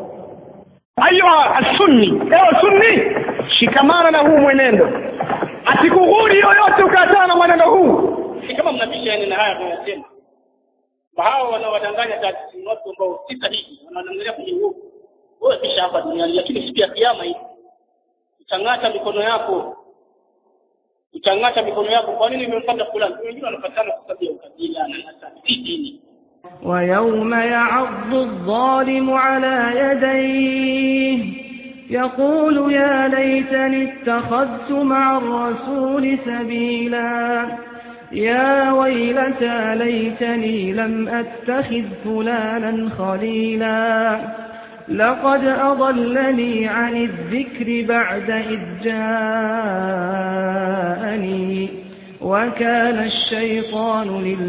[SPEAKER 1] ayuha sunni ewe sunni shikamana na huu mwenendo asikughuri yoyote ukaachana na mwenendo huu si kama mnabisha yani na haya tunayosema hawa wanawadanganya taasisi ni watu ambao si sahihi wanawadanganya kwenye uovu wewe kisha hapa duniani lakini siku ya kiyama hii utang'ata mikono yako utang'ata mikono yako kwa nini umempata fulani wengine wanapatana kwa sababu ya ukabila na nasabi si dini
[SPEAKER 11] ويوم يعض الظالم على يديه يقول يا ليتني اتخذت مع الرسول سبيلا يا ويلتى ليتني لم أتخذ فلانا خليلا لقد أضلني عن الذكر بعد إذ جاءني وكان الشيطان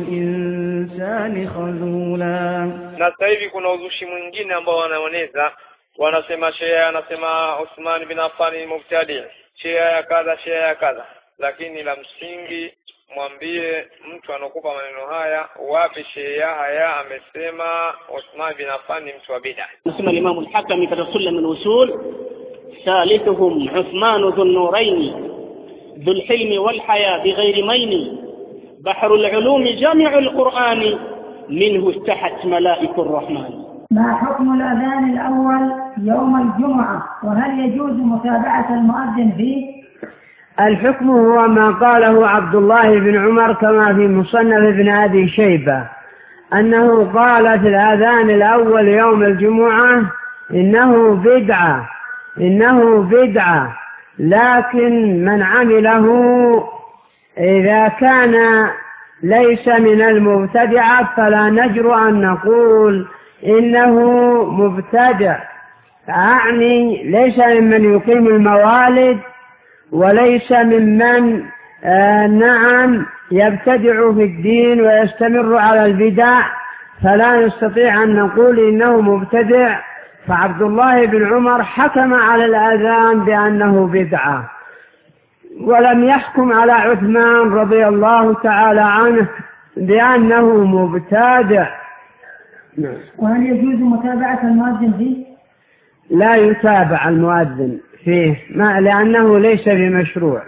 [SPEAKER 11] للإنسان خذولا
[SPEAKER 4] na sasa hivi kuna uzushi mwingine ambao wanaoneza wanasema shea anasema Uthman bin Affan ni mubtadi shea ya kadha shea ya kadha lakini la msingi mwambie mtu anakupa maneno haya wapi shea haya amesema Uthman bin Affan ni mtu wa bid'a
[SPEAKER 16] نسمى الإمام الحكم في سلم الوصول ثالثهم عثمان ذو النورين ذو الحلم والحياة بغير مين بحر العلوم جامع القرآن منه استحت ملائك الرحمن
[SPEAKER 17] ما حكم الأذان الأول يوم الجمعة وهل يجوز متابعة المؤذن فيه؟
[SPEAKER 18] الحكم هو ما قاله عبد الله بن عمر كما في مصنف ابن أبي شيبة أنه قال في الأذان الأول يوم الجمعة إنه بدعة إنه بدعة لكن من عمله إذا كان ليس من المبتدعة فلا نجر أن نقول إنه مبتدع أعني ليس ممن يقيم الموالد وليس ممن آه نعم يبتدع في الدين ويستمر على البدع فلا نستطيع أن نقول إنه مبتدع فعبد الله بن عمر حكم على الأذان بأنه بدعة ولم يحكم على عثمان رضي الله تعالى عنه بأنه مبتدع نعم.
[SPEAKER 17] وهل يجوز متابعة المؤذن فيه؟
[SPEAKER 18] لا يتابع المؤذن فيه ما لأنه ليس بمشروع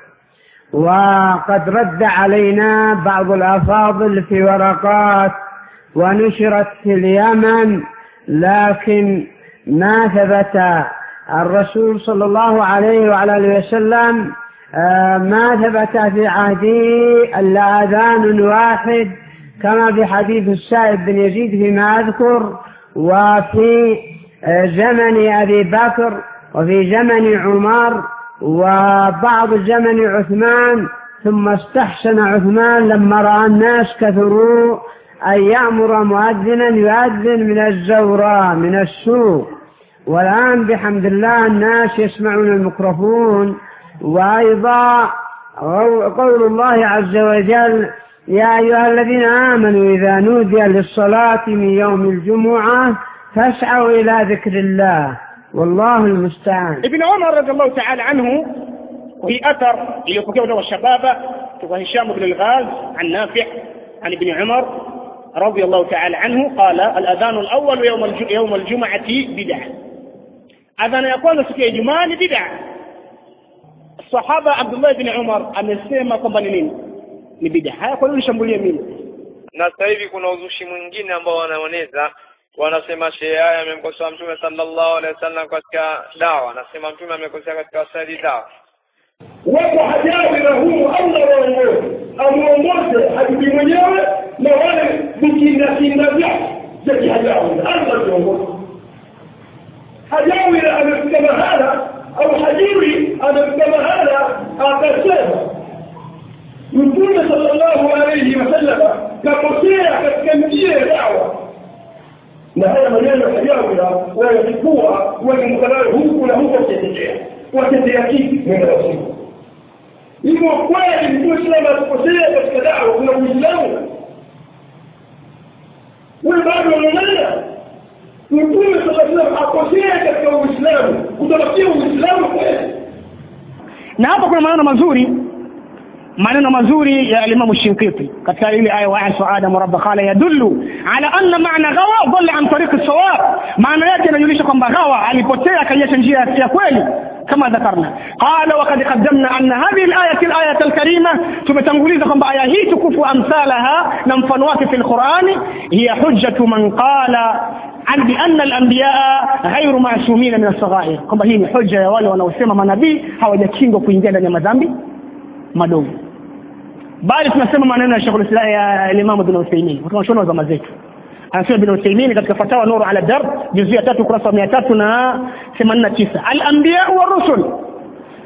[SPEAKER 18] وقد رد علينا بعض الأفاضل في ورقات ونشرت في اليمن لكن ما ثبت الرسول صلى الله عليه وعلى اله وسلم ما ثبت في عهده الا اذان واحد كما في حديث السائب بن يزيد فيما اذكر وفي زمن ابي بكر وفي زمن عمر وبعض زمن عثمان ثم استحسن عثمان لما راى الناس كثروا أن يأمر مؤذنا يؤذن من الزوراء من السوق والآن بحمد الله الناس يسمعون الميكروفون وأيضا قول الله عز وجل يا أيها الذين آمنوا إذا نودي للصلاة من يوم الجمعة فاسعوا إلى ذكر الله والله المستعان
[SPEAKER 15] ابن عمر رضي الله تعالى عنه وهي أثر iliyopokewa na washababa kutoka Hisham ibn al-Ghaz عن نافع عن ابن عمر رضي الله تعالى عنه قال الأذان الأول يوم يوم الجمعة بدعة أذان يكون siku ya Ijumaa ni bid'a Sahaba Abdullah ibn Umar amesema kwamba ni nini ni bid'a haya kwa nini nishambulie mimi
[SPEAKER 4] na sasa hivi kuna uzushi mwingine ambao wanaoneza wanasema shehe haya amemkosoa mtume sallallahu alaihi wasallam katika dawa anasema mtume amekosea katika wasali dawa
[SPEAKER 7] wako hajawi na huyu Allah waongoze amuongoze habibi mwenyewe na wale vikindakinda vyake vya kihajawi Allah viongoze hajawi amefika mahala au hajiri amefika mahala akasema mtume sallallahu alaihi wasallam kakosea katika njia ya dawa na haya maneno hajawira wayachukua wakimkanayo huku na huko wakitetea wakitetea kipi neno la siku hivyo kweli mtume salama akikosea katika dawa kuna uislamu wewe bado unang'ang'ana mtume saa salam akosea katika uislamu kutabakia uislamu kweli
[SPEAKER 15] na hapa kuna maneno mazuri maneno mazuri ya alimamu shinkiti katika ile aya wa asu adam rabba qala yadullu ala anna maana ghawa dhalla an tariq sawab maana yake inajulisha kwamba ghawa alipotea akaiacha njia ya kweli كما ذكرنا قال وقد قدمنا أن هذه الآية الآية الكريمة تمتنقليز كما آية هي تكف أمثالها نمفنوات في القرآن هي حجة من قال عن بأن الأنبياء غير معصومين من الصغائر كما هي حجة يا wale wanaosema manabii hawajakingwa kuingia ndani ya madhambi madogo bali tunasema maneno ya Sheikh ya Imam Ibn Uthaymeen tunashona wa zama zetu anasema Ibn Uthaymeen katika fatawa Nuru ala Darb juzu ya tatu kurasa mia tatu na themanini na tisa al-anbiya wa rusul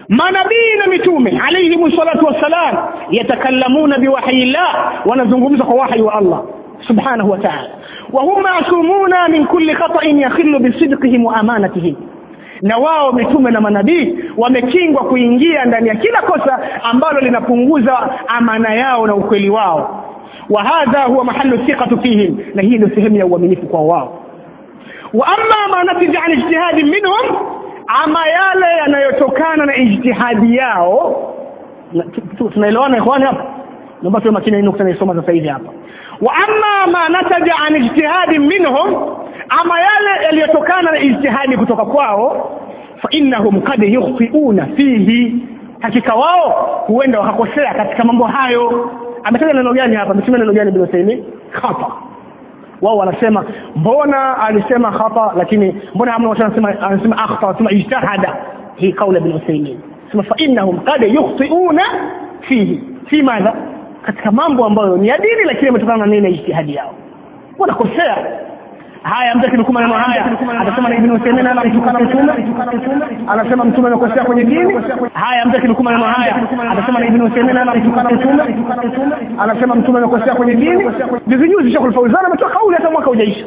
[SPEAKER 15] manabii na mitume alaihim salatu wassalam yatakallamuna biwahyi llah wanazungumza kwa wahyi wa allah subhanahu wa taala wahum masumuna min kulli khatain yakhilu bisidqihim wa amanatihim na wao mitume na manabii wamekingwa kuingia ndani ya kila kosa ambalo linapunguza amana yao na ukweli wao wa hadha huwa mahalu thiqatu fihim na hii ndio sehemu ya uaminifu kwa wao wa amma ma natija an ijtihadi minhum ama yale yanayotokana na ijtihadi yao na- tu- tu- tunaelewana ikhwani hapa naomba tuwe makini na hii nukta naisoma sasa hivi hapa wa amma ma nataja an ijtihadi minhum ama yale yaliyotokana na ijtihadi kutoka kwao fa innahum kad yukhtiuna fihi hakika wao huenda wakakosea katika mambo hayo ametaja neno gani hapa ametumia neno gani bin Uthaymeen khata wao wanasema mbona alisema khata lakini mbona hamna watu wanasema anasema akhta wanasema ijtahada hii kauli ibn Uthaymeen sema fa innahum qad yukhtiuna fihi fi madha katika mambo ambayo ni ya dini lakini yametokana na nini na ijtihadi yao wanakosea haya mtu akinukuu maneno haya atasema na ibn Uthaymeen anamtukana mtume anasema mtume amekosea kwenye dini haya mtu akinukuu maneno haya atasema na ibn Uthaymeen anamtukana mtume anasema mtume amekosea kwenye dini juzi juzi Sheikh Al-Fawzan ametoa kauli hata mwaka hujaisha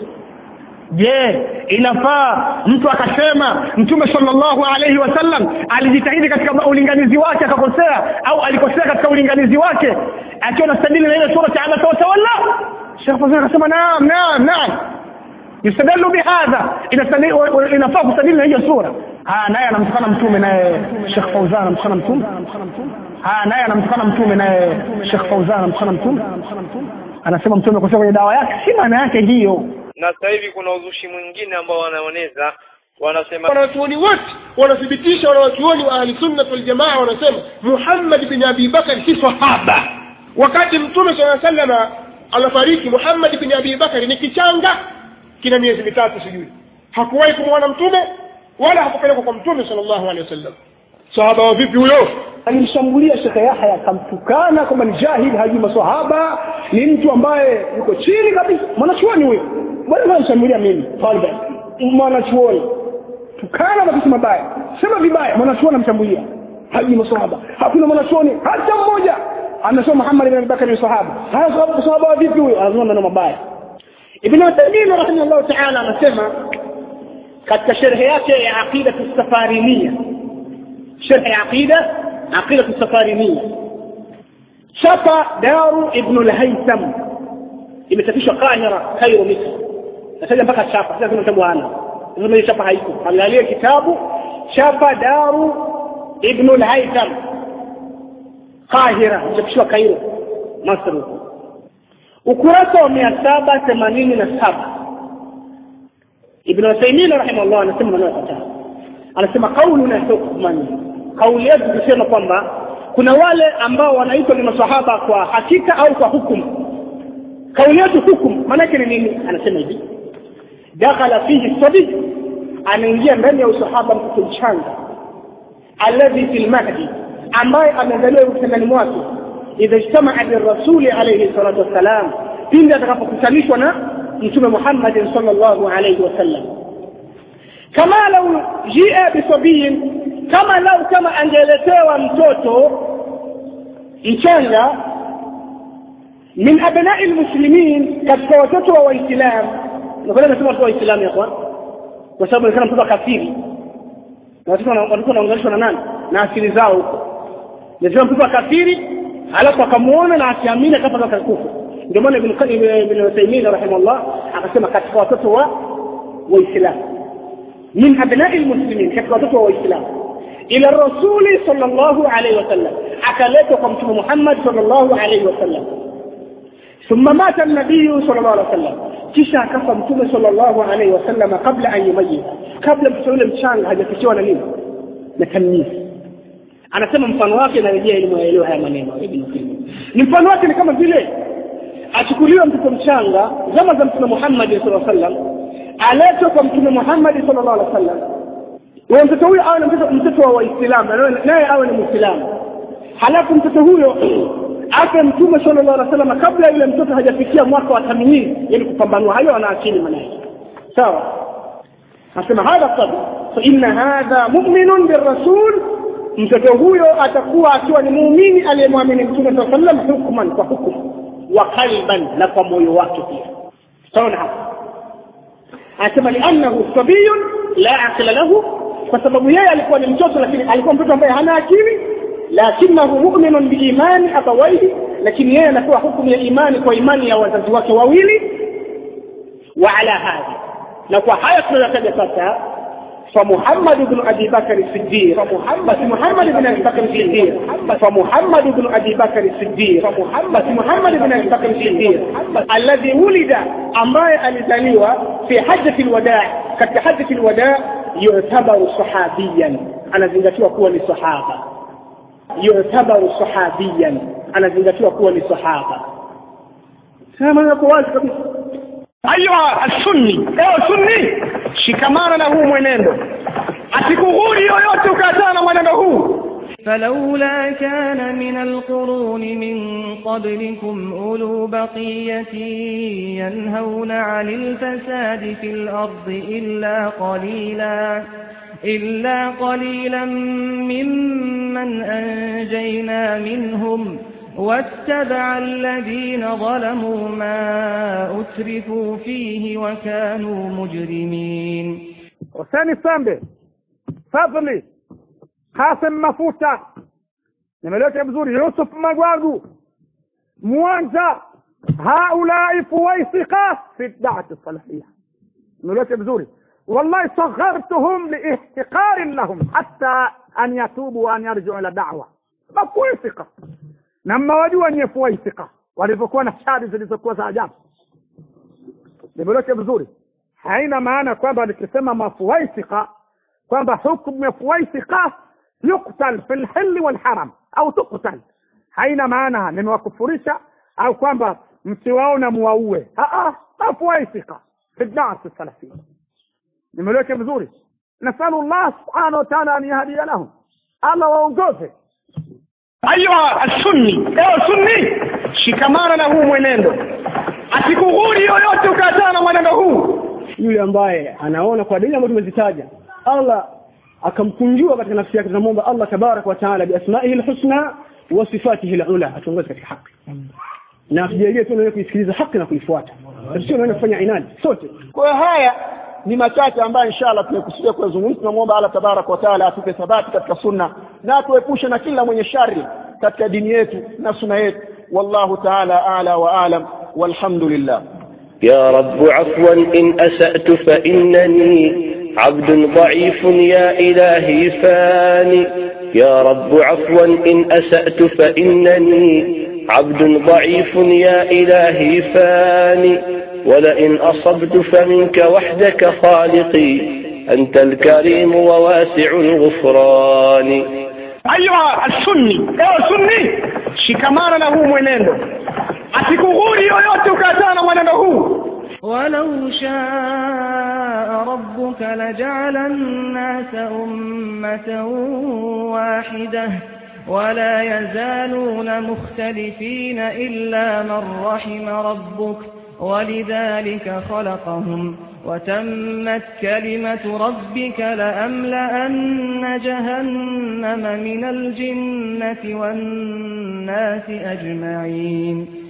[SPEAKER 15] je inafaa mtu akasema mtume sallallahu alaihi wasallam alijitahidi katika ulinganizi wake akakosea au alikosea katika ulinganizi wake akiwa nastadili na ile sura ya abasa watawalla Sheikh Fawzan akasema naam naam naam yustadallu bihadha Inastadi- inafaa kustadili na hiyo sura haya naye anamtukana mtume naye Sheikh Fawzan anamtukana mtume haya naye anamtukana mtume naye Sheikh Fawzan anamtukana mtume anasema mtume amekosea kwenye dawa yake si maana yake hiyo
[SPEAKER 4] na sasa hivi kuna uzushi mwingine ambao wanaoneza wanasema
[SPEAKER 7] wanachuoni wote wanathibitisha wanawachuoni wa ahli sunna wal jamaa wanasema muhammad bin abi bakar si sahaba wakati mtume saa salama anafariki muhammad bin abi bakari ni kichanga kina miezi mitatu sijui hakuwahi kumwona mtume wala hakupelekwa kwa mtume sallallahu alaihi wasallam sahaba wa vipi huyo
[SPEAKER 1] alimshambulia shekhe yahya akamtukana kwamba ni jahili hajui maswahaba ni mtu ambaye yuko chini kabisa mwanachuoni huyo mbona anishambulia mimi taliban mwanachuoni tukana matusi mabaya sema vibaya mwanachuoni amshambulia hajui maswahaba hakuna mwanachuoni hata mmoja anasema muhammad bin abubakar ni sahaba haya sahaba sahaba wa vipi huyo anasema maneno mabaya
[SPEAKER 15] ibn Uthaymeen rahimahullah ta'ala anasema katika sherhe yake ya aqida safarimia sherhe ya aqida aqida safarimia chapa daru ibn al-haytham imechapishwa Kahira Cairo Misri nataja mpaka chapa sasa kuna kitabu hana sasa ile chapa haiko angalia kitabu chapa daru ibn al-haytham Kahira imechapishwa Cairo Misri ukurasa wa mia saba themanini na saba ibn Uthaymeen rahimahullah anasema maneno yafuatayo anasema kauluna hukman kauli yetu kusema kwamba kuna wale ambao wanaitwa ni masahaba kwa hakika au kwa hukumu kauli yetu hukumu maanake ni nini anasema hivi dakhala fihi sabi anaingia ndani ya usahaba mtoto mchanga alladhi fi lmahdi ambaye amezaliwa kitandani mwake idha ijtamaa birasuli alayhi salatu wassalam pindi atakapokutanishwa na mtume muhammadin sallallahu alayhi wasallam kama lau jia bisabiyin kama lau kama angeletewa mtoto mchanga min abnai lmuslimin katika watoto wa waislam nakwenda nasema watoto wa waislamu yakwan kwa sababu onekana mtoto kafiri na watoto watoto wanaunganishwa na nani na asili zao huko nasema mtoto wa kafiri alafu akamuona na akiamini akafa akakufa ndio maana ibn Qayyim ibn Uthaymeen rahimahullah akasema katika watoto wa waislamu min abnai lmuslimin katika watoto wa waislamu ila rasuli sallallahu alaihi wasallam akaletwa kwa mtume Muhammad sallallahu alaihi wasallam thumma mata an-nabiy sallallahu alaihi wasallam kisha akafa mtume sallallahu alaihi wasallam kabla an yumayyiz kabla mtoto yule mchanga hajafikiwa na nini na tamyiz anasema mfano wake narejea ili muelewe haya maneno ibn Qayyim ni mfano wake ni kama vile achukuliwe mtoto mchanga zama za mtume Muhammad sallallahu alaihi wasallam aletwe kwa mtume Muhammad sallallahu alaihi wasallam huyo mtoto huyo awe ni mtoto mtoto wa waislamu naye awe ni muislamu halafu mtoto huyo afe mtume sallallahu alaihi wasallam kabla yule mtoto hajafikia mwaka wa tamyiz yani kupambanua hayo ana akili manake sawa nasema hadha sabi fa inna hadha mu'minun birrasul
[SPEAKER 1] mtoto huyo atakuwa akiwa ni muumini aliyemwamini mtume saa sallam hukman kwa hukumu wa qalban na kwa moyo wake pia tutaona hapa anasema liannahu sabiyun la aqila lahu kwa sababu yeye alikuwa ni mtoto lakini alikuwa mtoto ambaye hana akili lakinahu muminun biimani abawaihi lakini yeye anapewa hukumu ya imani kwa imani ya wazazi wake wawili wa ala hadha na kwa haya tunayotaja sasa فمحمد بن ابي بكر الصديق فمحمد محمد بن ابي بكر الصديق فمحمد بن ابي بكر الصديق فمحمد محمد بن ابي بكر الصديق الذي ولد ambaye alizaliwa fi hajjati alwadaa katika hajjati alwadaa yu'tabaru sahabiyan anazingatiwa kuwa ni sahaba yu'tabaru sahabiyan anazingatiwa kuwa ni sahaba sema na kwa wazi kabisa ayuha as-sunni ewe sunni shikamana na huu mwenendo asikughuri yoyote ukaachana na mwenendo huu
[SPEAKER 11] فلولا كان من القرون من قبلكم أولو بقية ينهون عن الفساد في الأرض إلا قليلا إلا قليلا ممن أنجينا منهم واتبع الذين ظلموا ما أترفوا فيه وكانوا مجرمين
[SPEAKER 3] Huseni Sambe, Fadhli, Kasim Mafuta, nimeleta vizuri, Yusuf Magwagu, Mwanja, haulai fuwaisika fi da'wati salafia. Nimeleta vizuri. والله صغرتهم لاحتقار لهم حتى أن يتوبوا وأن يرجعوا إلى دعوة mafuisika na mmewajua nyie fuwaisika walivyokuwa na shadi zilizokuwa za ajabu nimeleta vizuri haina maana kwamba nikisema mafuwaisika kwamba hukmu ya fuwaisika yuktal fi lhilli walharam au tuktal haina maana nimewakufurisha au kwamba msiwaona muwaue mafuwaisika fi dawati salafia nimeleweka vizuri nasalu llah subhanahu wa taala an yahdia lahum allah waongoze ayuha assunni ewe sunni shikamana na huu mwenendo asikughuri yoyote ukaachana na mwenendo huu
[SPEAKER 19] yule ambaye anaona kwa dalili ambazo tumezitaja allah akamkunjua katika nafsi yake tunamwomba allah tabaraka wa taala biasmaihi lhusna wa sifatihi lula atuongoze katika haki na atujalie tu nawe kuisikiliza haki na kuifuata sio naenda kufanya inadi sote
[SPEAKER 2] kwa hiyo haya ni machache ambayo inshallah tumekusudia kuyazungumza tunamwomba allah tabaraka wa taala atupe thabati katika sunna na atuepushe na kila mwenye shari katika dini yetu na sunna yetu wallahu taala ala wa alam walhamdulillah
[SPEAKER 9] يا رب عفوا إن أسأت فإنني عبد ضعيف يا إلهي فاني يا رب عفوا إن أسأت فإنني عبد ضعيف يا إلهي فاني ولئن أصبت فمنك وحدك خالقي أنت الكريم وواسع الغفران
[SPEAKER 3] ayuha assunni ewe sunni shikamana na huu mwenendo asikughuri yoyote ukaachana na mwenendo huu
[SPEAKER 11] ولو شاء ربك لجعل الناس أمة واحدة ولا يزالون مختلفين إلا من رحم ربك ولذلك خلقهم وتمت كلمة ربك لأملأن جهنم من الجنة والناس أجمعين